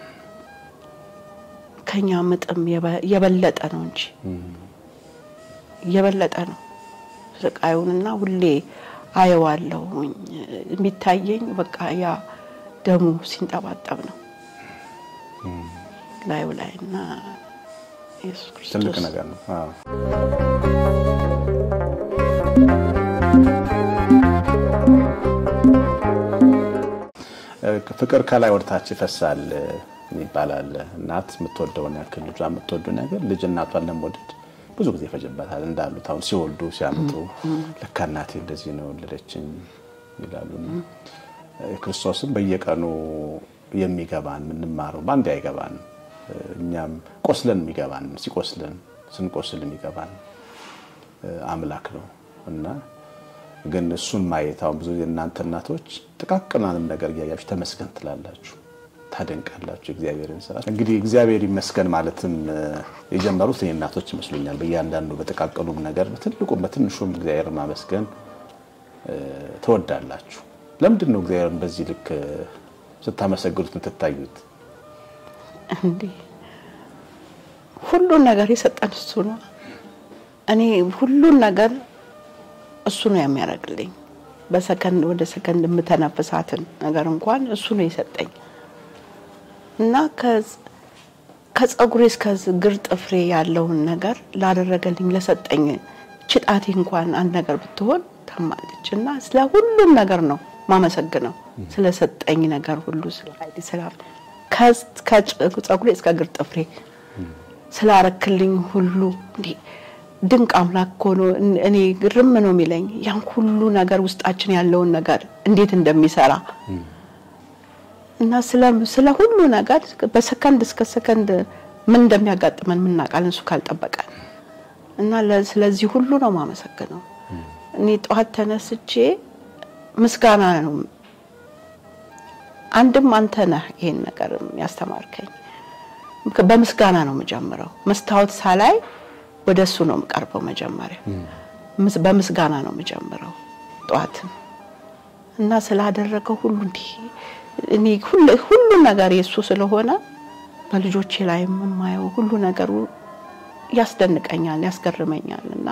ከኛ ምጥም የበለጠ ነው እንጂ የበለጠ ነው ስቃዩንና ሁሌ አየዋለሁኝ የሚታየኝ በቃ ያ ደሙ ሲንጠባጠብ ነው ላዩ ላይ እና ኢየሱስ ክርስቶስ ትልቅ ነገር ነው። አዎ። ፍቅር ከላይ ወደታች ይፈሳል ይባላል። እናት የምትወደውን ያክል ልጇ የምትወደው ነገር ልጅ እናቷን ለመውደድ ብዙ ጊዜ ይፈጅበታል። እንዳሉት አሁን ሲወልዱ ሲያምጡ ለካ እናቴ እንደዚህ ነው የወለደችኝ ይላሉ። ክርስቶስም በየቀኑ የሚገባን የምንማረው በአንድ አይገባን እኛም ቆስለን የሚገባን ሲቆስለን ስንቆስል የሚገባን አምላክ ነው እና ግን እሱን ማየት አሁን ብዙ የእናንተ እናቶች ጥቃቅናንም ነገር እያያችሁ ተመስገን ትላላችሁ፣ ታደንቃላችሁ እግዚአብሔርን ስራ። እንግዲህ እግዚአብሔር ይመስገን ማለትም የጀመሩት እኔ እናቶች ይመስሉኛል። በእያንዳንዱ በጥቃቅኑም ነገር በትልቁም በትንሹም እግዚአብሔር ማመስገን ትወዳላችሁ። ለምንድን ነው እግዚአብሔርን በዚህ ልክ ስታመሰግኑት የምትታዩት? እንዲህ ሁሉን ነገር የሰጠን እሱ ነው። እኔ ሁሉን ነገር እሱ ነው የሚያደርግልኝ። በሰከንድ ወደ ሰከንድ የምተነፍሳትን ነገር እንኳን እሱ ነው የሰጠኝ እና ከጸጉሬ እስከ እግር ጥፍሬ ያለውን ነገር ላደረገልኝ ለሰጠኝ ችጣቴ እንኳን አንድ ነገር ብትሆን ታማለች እና ስለ ሁሉም ነገር ነው ማመሰግነው ስለሰጠኝ ነገር ሁሉ ስለ ኃይሌ ስለ ከጸጉሬ እስከ እግር ጥፍሬ ስላረክልኝ ሁሉ እንዲህ ድንቅ አምላክ እኮ ነው። እኔ ግርም ነው የሚለኝ ያን ሁሉ ነገር ውስጣችን ያለውን ነገር እንዴት እንደሚሰራ እና ስለ ሁሉ ነገር በሰከንድ እስከ ሰከንድ ምን እንደሚያጋጥመን ምናውቃለን እሱ ካልጠበቀን እና ስለዚህ ሁሉ ነው ማመሰግነው። እኔ ጠዋት ተነስቼ ምስጋና ነው አንድም አንተ ነህ ይሄን ነገር ያስተማርከኝ። በምስጋና ነው የምጀምረው። መስታወት ሳላይ ወደ እሱ ነው የምቀርበው። መጀመሪያ በምስጋና ነው የምጀምረው ጠዋትም እና ስላደረገው ሁሉ እንዲህ እኔ ሁሉ ነገር የእሱ ስለሆነ በልጆቼ ላይ የማየው ሁሉ ነገሩ ያስደንቀኛል፣ ያስገርመኛል። እና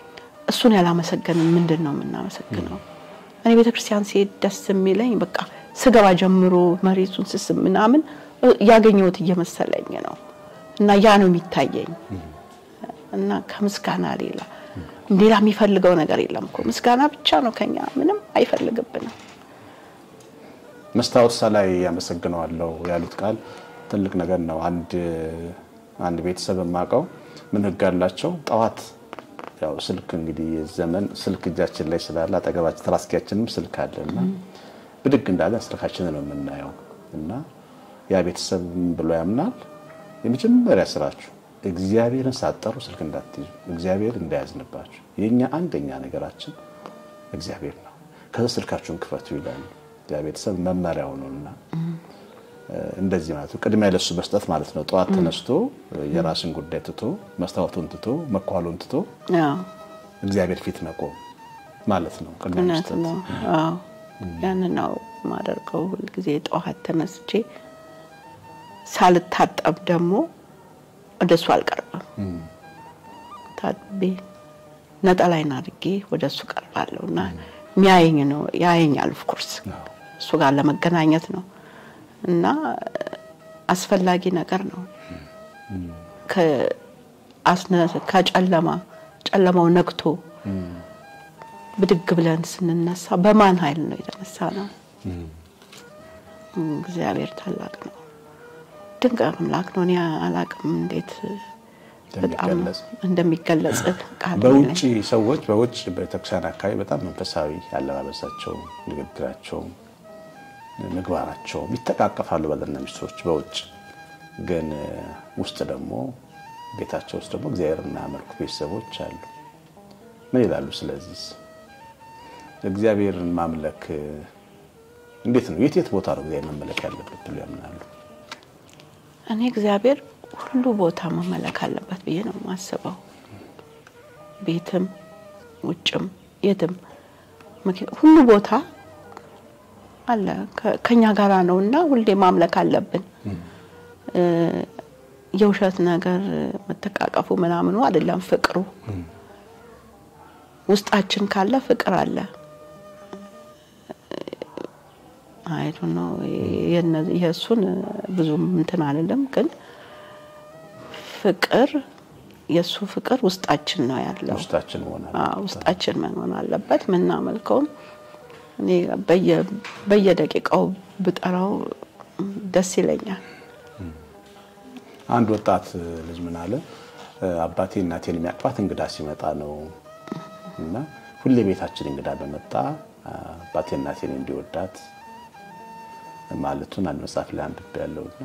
እሱን ያላመሰገንን ምንድን ነው የምናመሰግነው? እኔ ቤተክርስቲያን ሲሄድ ደስ የሚለኝ በቃ ስገባ ጀምሮ መሬቱን ስስም ምናምን ያገኘሁት እየመሰለኝ ነው እና ያ ነው የሚታየኝ እና ከምስጋና ሌላ ሌላ የሚፈልገው ነገር የለም እኮ ምስጋና ብቻ ነው ከኛ ምንም አይፈልግብንም። መስታወት ላይ ያመሰግነዋለሁ ያሉት ቃል ትልቅ ነገር ነው። አንድ አንድ ቤተሰብ የማውቀው ምን ህግ አላቸው? ጠዋት ያው ስልክ እንግዲህ ዘመን ስልክ እጃችን ላይ ስላለ አጠገባችን ትራስኪያችንም ስልክ አለ እና ብድግ እንዳለን ስልካችንን ነው የምናየው እና ያ ቤተሰብ ምን ብሎ ያምናል? የመጀመሪያ ስራችሁ እግዚአብሔርን ሳትጠሩ ስልክ እንዳትይዙ፣ እግዚአብሔር እንዳያዝንባችሁ። የኛ አንደኛ ነገራችን እግዚአብሔር ነው። ከዛ ስልካችሁን ክፈቱ ይላሉ። ያ ቤተሰብ መመሪያው ነውና እንደዚህ ማለት ነው። ቅድሚያ ለሱ መስጠት ማለት ነው። ጠዋት ተነስቶ የራስን ጉዳይ ትቶ መስታወቱን ትቶ መኳሉን ትቶ እግዚአብሔር ፊት መቆም ማለት ነው። ቅድሚያ እውነት መስጠት ነው። አዎ ያንን ነው የማደርገው ሁልጊዜ ጠዋት ተነስቼ ሳልታጠብ ደግሞ ወደሱ አልቀርብም። ታጥቤ ነጠላይን አድርጌ ወደሱ ቀርባለሁ እና የሚያየኝ ነው ያየኛል። ኦፍኮርስ እሱ ጋር ለመገናኘት ነው እና አስፈላጊ ነገር ነው። ከጨለማ ጨለማው ነግቶ ብድግ ብለን ስንነሳ በማን ኃይል ነው የተነሳ ነው? እግዚአብሔር ታላቅ ነው፣ ድንቅ አምላክ ነው። እኔ አላቅም እንዴት በጣም እንደሚገለጽ እንደሚገለጽ ቃል በውጭ ሰዎች በውጭ ቤተክርስቲያን አካባቢ በጣም መንፈሳዊ አለባበሳቸው፣ ንግግራቸው፣ ምግባራቸው ይተቃቀፋሉ ባልና ሚስቶች በውጭ ግን ውስጥ ደግሞ ቤታቸው ውስጥ ደግሞ እግዚአብሔር የሚያመልኩ ቤተሰቦች አሉ። ምን ይላሉ? ስለዚህ እግዚአብሔርን ማምለክ እንዴት ነው? የት የት ቦታ ነው እግዚአብሔር መመለክ ያለበት ብሎ ያምናሉ? እኔ እግዚአብሔር ሁሉ ቦታ መመለክ አለበት ብዬ ነው የማስበው። ቤትም ውጭም የትም ምክ- ሁሉ ቦታ አለ ከ- ከኛ ጋራ ነው እና ሁሌ ማምለክ አለብን። እ፣ የውሸት ነገር መተቃቀፉ ምናምኑ አይደለም፣ ፍቅሩ ውስጣችን ካለ ፍቅር አለ። አይዱ ነው የእሱን ብዙም እንትን አልልም፣ ግን ፍቅር የእሱ ፍቅር ውስጣችን ነው ያለው። ውስጣችን መሆናል አዎ፣ ውስጣችን መሆን አለበት። ምናመልከውም እኔ በየ- በየደቂቃው ብጠራው ደስ ይለኛል። አንድ ወጣት ልጅ ምን አለ፣ አባቴ እናቴን የሚያቅፋት እንግዳ ሲመጣ ነው እና ሁሌ ቤታችን እንግዳ በመጣ አባቴ እናቴን እንዲወዳት ማለቱን አንድ መጽሐፍ ላይ አንብቤ ያለውና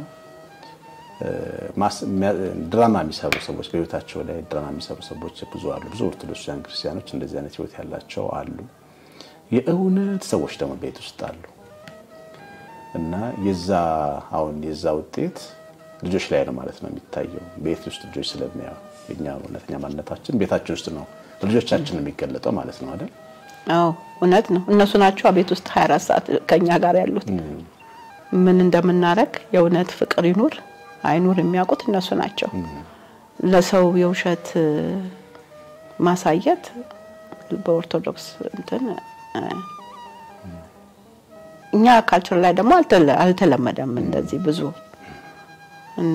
ድራማ የሚሰሩ ሰዎች በህይወታቸው ላይ ድራማ የሚሰሩ ሰዎች ብዙ አሉ። ብዙ ኦርቶዶክሳውያን ክርስቲያኖች እንደዚህ አይነት ህይወት ያላቸው አሉ። የእውነት ሰዎች ደግሞ ቤት ውስጥ አሉ እና የዛ አሁን የዛ ውጤት ልጆች ላይ ነው ማለት ነው የሚታየው። ቤት ውስጥ ልጆች ስለሚያዩ የኛ እውነተኛ ማንነታችን ቤታችን ውስጥ ነው ልጆቻችን የሚገለጠው ማለት ነው አይደል? አዎ እውነት ነው። እነሱ ናቸው ቤት ውስጥ 24 ሰዓት ከኛ ጋር ያሉት። ምን እንደምናደርግ የእውነት ፍቅር ይኑር አይኑር የሚያውቁት እነሱ ናቸው። ለሰው የውሸት ማሳየት በኦርቶዶክስ እንትን እኛ ካልቸር ላይ ደግሞ አልተለመደም እንደዚህ ብዙ እና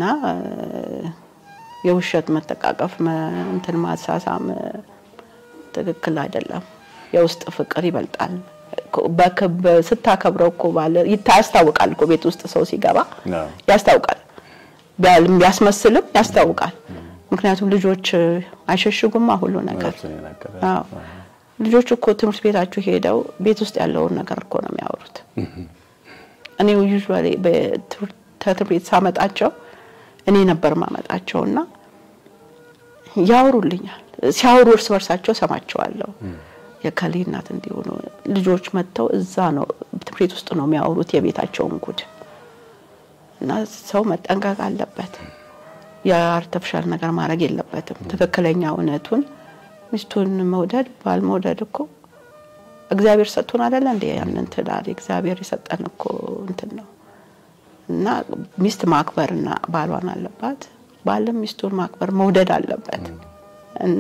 የውሸት መጠቃቀፍ እንትን ማሳሳም ትክክል አይደለም። የውስጥ ፍቅር ይበልጣል። ስታከብረው እኮ ባለ ያስታውቃል እኮ ቤት ውስጥ ሰው ሲገባ ያስታውቃል። ቢያስመስልም ያስታውቃል። ምክንያቱም ልጆች አይሸሽጉማ ሁሉ ነገር። አዎ ልጆች እኮ ትምህርት ቤታችሁ ሄደው ቤት ውስጥ ያለውን ነገር እኮ ነው የሚያወሩት። እኔ ዩዥዋሊ ከትምህርት ቤት ሳመጣቸው እኔ ነበር ማመጣቸውና ያወሩልኛል። ሲያወሩ እርስ በርሳቸው ሰማቸዋለሁ። የከሌ እናት እንዲሆኑ ልጆች መጥተው እዛ ነው ትምህርት ቤት ውስጥ ነው የሚያወሩት የቤታቸውን ጉድ እና ሰው መጠንቀቅ አለበት። የአርተፊሻል ነገር ማድረግ የለበትም። ትክክለኛ እውነቱን ሚስቱን መውደድ ባል መውደድ እኮ እግዚአብሔር ሰጥቶን አይደለ እንዴ? ያንን ትዳር እግዚአብሔር የሰጠን እኮ እንትን ነው እና ሚስት ማክበርና ባሏን አለባት፣ ባልም ሚስቱን ማክበር መውደድ አለበት እና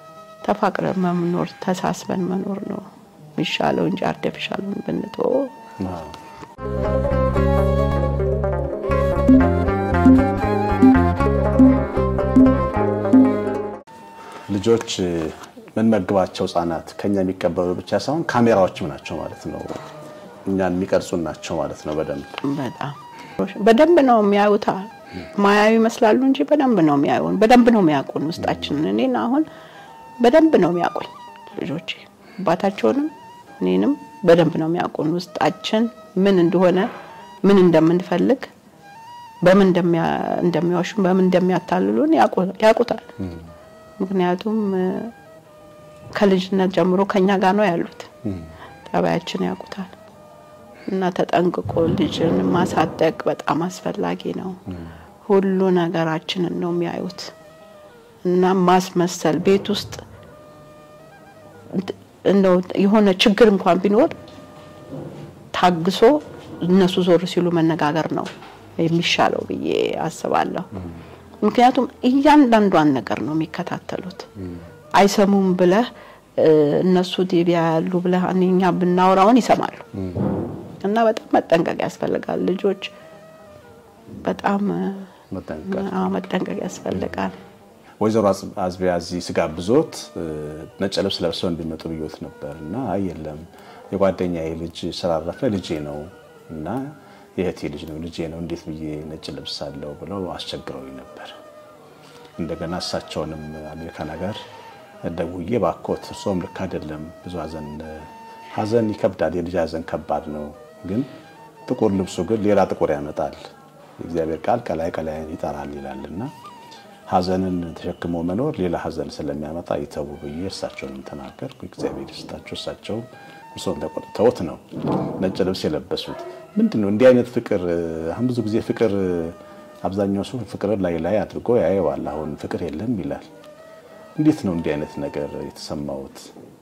ተፋቅረን መኖር ተሳስበን መኖር ነው የሚሻለው እንጂ አርቲፊሻሉን ብንተወው ልጆች የምንመግባቸው ህጻናት ከኛ የሚቀበሉ ብቻ ሳይሆን ካሜራዎችም ናቸው ማለት ነው። እኛን የሚቀርጹን ናቸው ማለት ነው። በደንብ በጣም በደንብ ነው የሚያዩታ። ማያዩ ይመስላሉ እንጂ በደንብ ነው የሚያዩን፣ በደንብ ነው የሚያውቁን ውስጣችንን። እኔን አሁን በደንብ ነው የሚያውቁኝ ልጆቼ፣ አባታቸውንም እኔንም በደንብ ነው የሚያውቁን። ውስጣችን ምን እንደሆነ ምን እንደምንፈልግ በምን እንደሚዋሹን በምን እንደሚያታልሉን ያውቁታል። ምክንያቱም ከልጅነት ጀምሮ ከኛ ጋር ነው ያሉት። ጠባያችን ያውቁታል እና ተጠንቅቆ ልጅን ማሳደግ በጣም አስፈላጊ ነው። ሁሉ ነገራችንን ነው የሚያዩት እና ማስመሰል ቤት ውስጥ እንደው የሆነ ችግር እንኳን ቢኖር ታግሶ እነሱ ዞር ሲሉ መነጋገር ነው የሚሻለው ብዬ አስባለሁ። ምክንያቱም እያንዳንዷን ነገር ነው የሚከታተሉት። አይሰሙም ብለህ እነሱ ቲቪ ያሉ ብለህ እኛ ብናወራውን ይሰማሉ። እና በጣም መጠንቀቅ ያስፈልጋል። ልጆች በጣም መጠንቀቅ ያስፈልጋል። ወይዘሮ አዝቢያ እዚህ ስጋብዞት ነጭ ልብስ ለብሰው እንዲመጡ ብዮት ነበር እና አይ የለም የጓደኛዬ ልጅ ስላረፈ ልጄ ነው እና የእህቴ ልጅ ነው ልጄ ነው እንዴት ብዬ ነጭ ልብስ አለው ብለው አስቸግረው ነበር። እንደገና እሳቸውንም አሜሪካ ነገር ደውዬ ባኮት እርስዎም ልክ አይደለም፣ ብዙ ሀዘን ሀዘን ይከብዳል፣ የልጅ ሀዘን ከባድ ነው። ግን ጥቁር ልብሱ ግን ሌላ ጥቁር ያመጣል። የእግዚአብሔር ቃል ቀላይ ቀላይን ይጠራል ይላልና ሀዘንን ተሸክሞ መኖር ሌላ ሀዘን ስለሚያመጣ ይተዉ ብዬ እርሳቸውንም ተናገርኩ። እግዚአብሔር ይስጣቸው። እሳቸው እርስዎን ተቆጥተውት ነው ነጭ ልብስ የለበሱት። ምንድን ነው እንዲህ አይነት ፍቅር? አሁን ብዙ ጊዜ ፍቅር አብዛኛው ሰው ፍቅርን ላይ ላይ አድርጎ ያየዋል። አሁን ፍቅር የለም ይላል። እንዴት ነው እንዲህ አይነት ነገር የተሰማውት?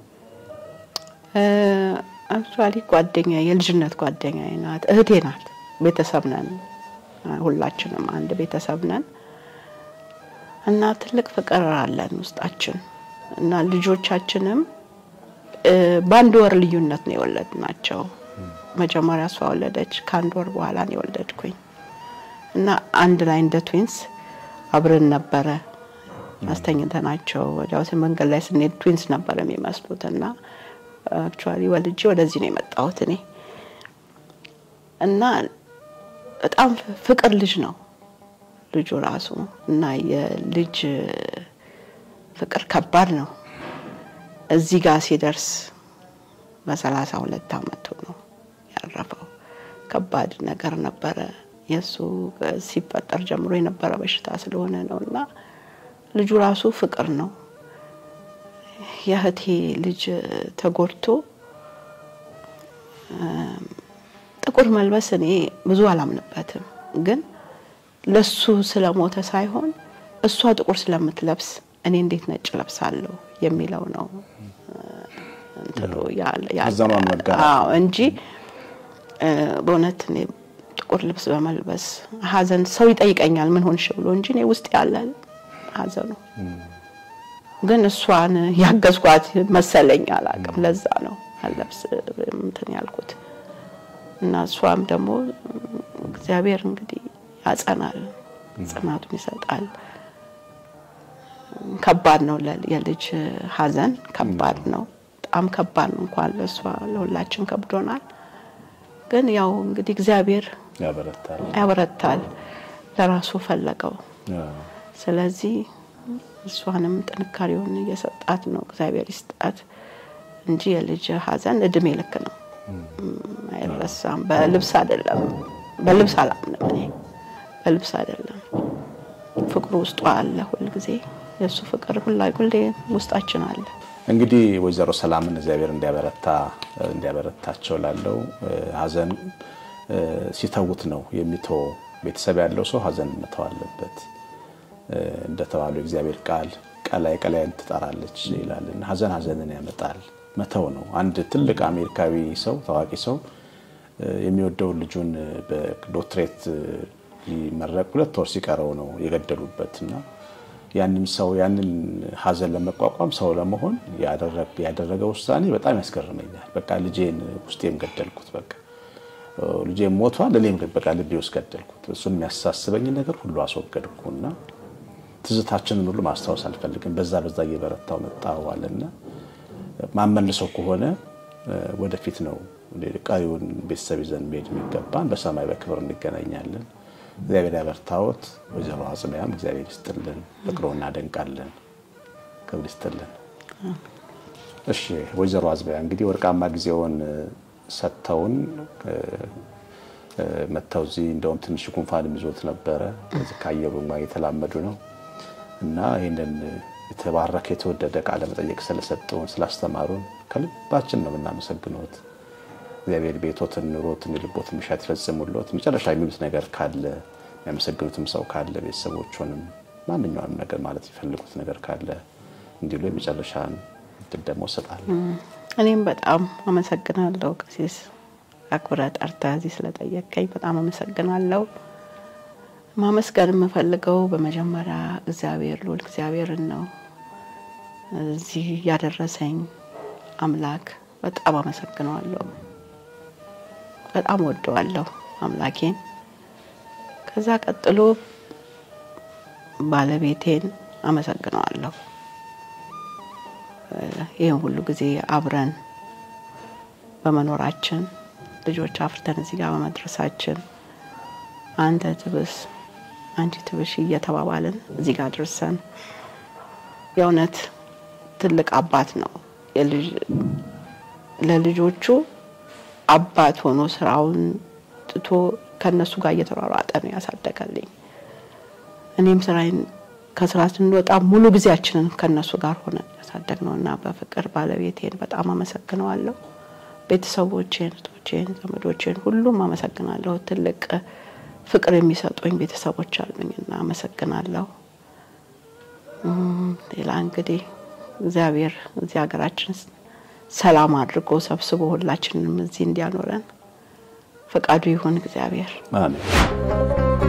አክቹዋሊ ጓደኛ የልጅነት ጓደኛ ናት፣ እህቴ ናት። ቤተሰብ ነን፣ ሁላችንም አንድ ቤተሰብ ነን እና ትልቅ ፍቅር አለን ውስጣችን እና ልጆቻችንም በአንድ ወር ልዩነት ነው የወለድናቸው። መጀመሪያ እሷ ወለደች፣ ከአንድ ወር በኋላ ነው የወለድኩኝ እና አንድ ላይ እንደ ትዊንስ አብረን ነበረ አስተኝተናቸው ወዲያው መንገድ ላይ ስንሄድ ትዊንስ ነበር የሚመስሉት እና አክቹዋሊ ወልጄ ወደዚህ ነው የመጣሁት እኔ እና በጣም ፍቅር ልጅ ነው ልጁ ራሱ እና የልጅ ፍቅር ከባድ ነው። እዚህ ጋር ሲደርስ በሰላሳ ሁለት አመቱ ነው ያረፈው። ከባድ ነገር ነበረ። የእሱ ሲፈጠር ጀምሮ የነበረ በሽታ ስለሆነ ነው እና ልጁ ራሱ ፍቅር ነው። የእህቴ ልጅ ተጎድቶ ጥቁር መልበስ እኔ ብዙ አላምንበትም፣ ግን ለሱ ስለሞተ ሳይሆን እሷ ጥቁር ስለምትለብስ እኔ እንዴት ነጭ ለብሳለሁ የሚለው ነው እንትኑ እንጂ በእውነት እኔ ጥቁር ልብስ በመልበስ ሀዘን ሰው ይጠይቀኛል ምን ሆንሽ ብሎ እንጂ እኔ ውስጥ ያለ ሀዘኑ ግን እሷን ያገዝኳት መሰለኝ አላውቅም። ለዛ ነው አለብስ እንትን ያልኩት እና እሷም ደግሞ እግዚአብሔር እንግዲህ ያጸናል፣ ጽናቱን ይሰጣል። ከባድ ነው የልጅ ሀዘን ከባድ ነው፣ በጣም ከባድ ነው። እንኳን ለእሷ ለሁላችን ከብዶናል። ግን ያው እንግዲህ እግዚአብሔር ያበረታል፣ ለራሱ ፈለገው። ስለዚህ እሷንም ጥንካሬውን እየሰጣት ነው። እግዚአብሔር ይስጣት እንጂ የልጅ ሀዘን እድሜ ልክ ነው፣ አይረሳም። በልብስ አይደለም፣ በልብስ አላምንም እኔ በልብስ አይደለም። ፍቅሩ ውስጧ አለ ሁልጊዜ የእሱ ፍቅር ሁላ ሁሌ ውስጣችን አለ። እንግዲህ ወይዘሮ ሰላምን እግዚአብሔር እንዲያበረታ እንዲያበረታቸው ላለው ሀዘን ሲተውት ነው የሚተው። ቤተሰብ ያለው ሰው ሀዘን መተው አለበት። እንደተባሉ የእግዚአብሔር ቃል ቀላይ ቀላይን ትጠራለች ይላል። ሀዘን ሀዘንን ያመጣል። መተው ነው። አንድ ትልቅ አሜሪካዊ ሰው ታዋቂ ሰው የሚወደውን ልጁን በዶክትሬት ሊመረቅ ሁለት ወር ሲቀረው ነው የገደሉበት እና ያንን ሰው ያንን ሀዘን ለመቋቋም ሰው ለመሆን ያደረገ ውሳኔ በጣም ያስገርመኛል። በቃ ልጄን ውስጤም ገደልኩት በቃ ልጄ ሞቷል። እኔም በቃ ልቤ ውስጥ ገደልኩት። እሱን የሚያሳስበኝ ነገር ሁሉ አስወገድኩና ትዝታችንን ሁሉ ማስታወስ አልፈልግም። በዛ በዛ እየበረታው መጣዋልና ማመልሰው ከሆነ ወደፊት ነው ቀሪውን ቤተሰብ ይዘን መሄድ የሚገባን። በሰማይ በክብር እንገናኛለን። እግዚአብሔር ያበርታዎት። ወይዘሮ አጽቢያም እግዚአብሔር ይስጥልን፣ ፍቅሮ እናደንቃለን። ክብር ይስጥልን። እሺ ወይዘሮ አጽቢያ እንግዲህ ወርቃማ ጊዜውን ሰጥተውን መጥተው እዚህ እንደውም ትንሽ ጉንፋን ይዞት ነበረ። ከአየሩ ጋር የተላመዱ ነው እና ይህንን የተባረከ የተወደደ ቃለ መጠየቅ ስለሰጠውን ስላስተማሩን ከልባችን ነው የምናመሰግነዎት። እግዚአብሔር ቤቶትን ኑሮትን የልቦትን ምሻት ይፈጽሙልዎት። መጨረሻ የሚሉት ነገር ካለ የሚያመሰግኑትም ሰው ካለ ቤተሰቦቹንም ማንኛውንም ነገር ማለት የሚፈልጉት ነገር ካለ እንዲሉ የመጨረሻን እድል ደግሞ እሰጣለሁ። እኔም በጣም አመሰግናለሁ ቀሲስ አክብረ ጠርተህ እዚህ ስለጠየቀኝ በጣም አመሰግናለሁ። ማመስገን የምፈልገው በመጀመሪያ እግዚአብሔር ልዑል እግዚአብሔርን ነው። እዚህ ያደረሰኝ አምላክ በጣም አመሰግነዋለሁ። በጣም ወደዋለሁ አምላኬን። ከዛ ቀጥሎ ባለቤቴን አመሰግነዋለሁ። ይህን ሁሉ ጊዜ አብረን በመኖራችን ልጆች አፍርተን እዚህ ጋር በመድረሳችን አንተ ትብስ አንቺ ትብሽ እየተባባልን እዚህ ጋር ደርሰን የእውነት ትልቅ አባት ነው። ለልጆቹ አባት ሆኖ ስራውን ትቶ ከነሱ ጋር እየተሯሯጠ ነው ያሳደገልኝ። እኔም ስራዬን ከስራ ስንወጣ ሙሉ ጊዜያችንን ከነሱ ጋር ሆነን ያሳደግ ነው እና በፍቅር ባለቤቴን በጣም አመሰግነዋለሁ። ቤተሰቦቼን፣ እህቶቼን፣ ዘመዶቼን ሁሉም አመሰግናለሁ። ትልቅ ፍቅር የሚሰጡኝ ቤተሰቦች አሉኝ እና አመሰግናለሁ። ሌላ እንግዲህ እግዚአብሔር እዚህ ሀገራችን ሰላም አድርጎ ሰብስቦ ሁላችንም እዚህ እንዲያኖረን ፈቃዱ ይሁን እግዚአብሔር። አሜን።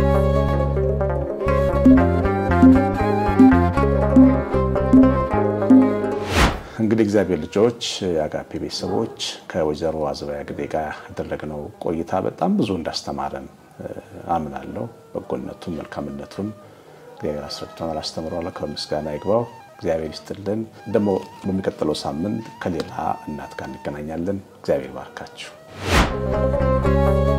እንግዲህ እግዚአብሔር ልጆች የአጋፔ ቤተሰቦች ከወይዘሮ አዝቢያ ግዴ ጋር ያደረግነው ቆይታ በጣም ብዙ እንዳስተማረን አምናለሁ። በጎነቱን መልካምነቱን እግዚአብሔር አስረድቶናል፣ አስተምሯል። ከምስጋና ይግባው። እግዚአብሔር ይስጥልን። ደግሞ በሚቀጥለው ሳምንት ከሌላ እናት ጋር እንገናኛለን። እግዚአብሔር ባርካችሁ።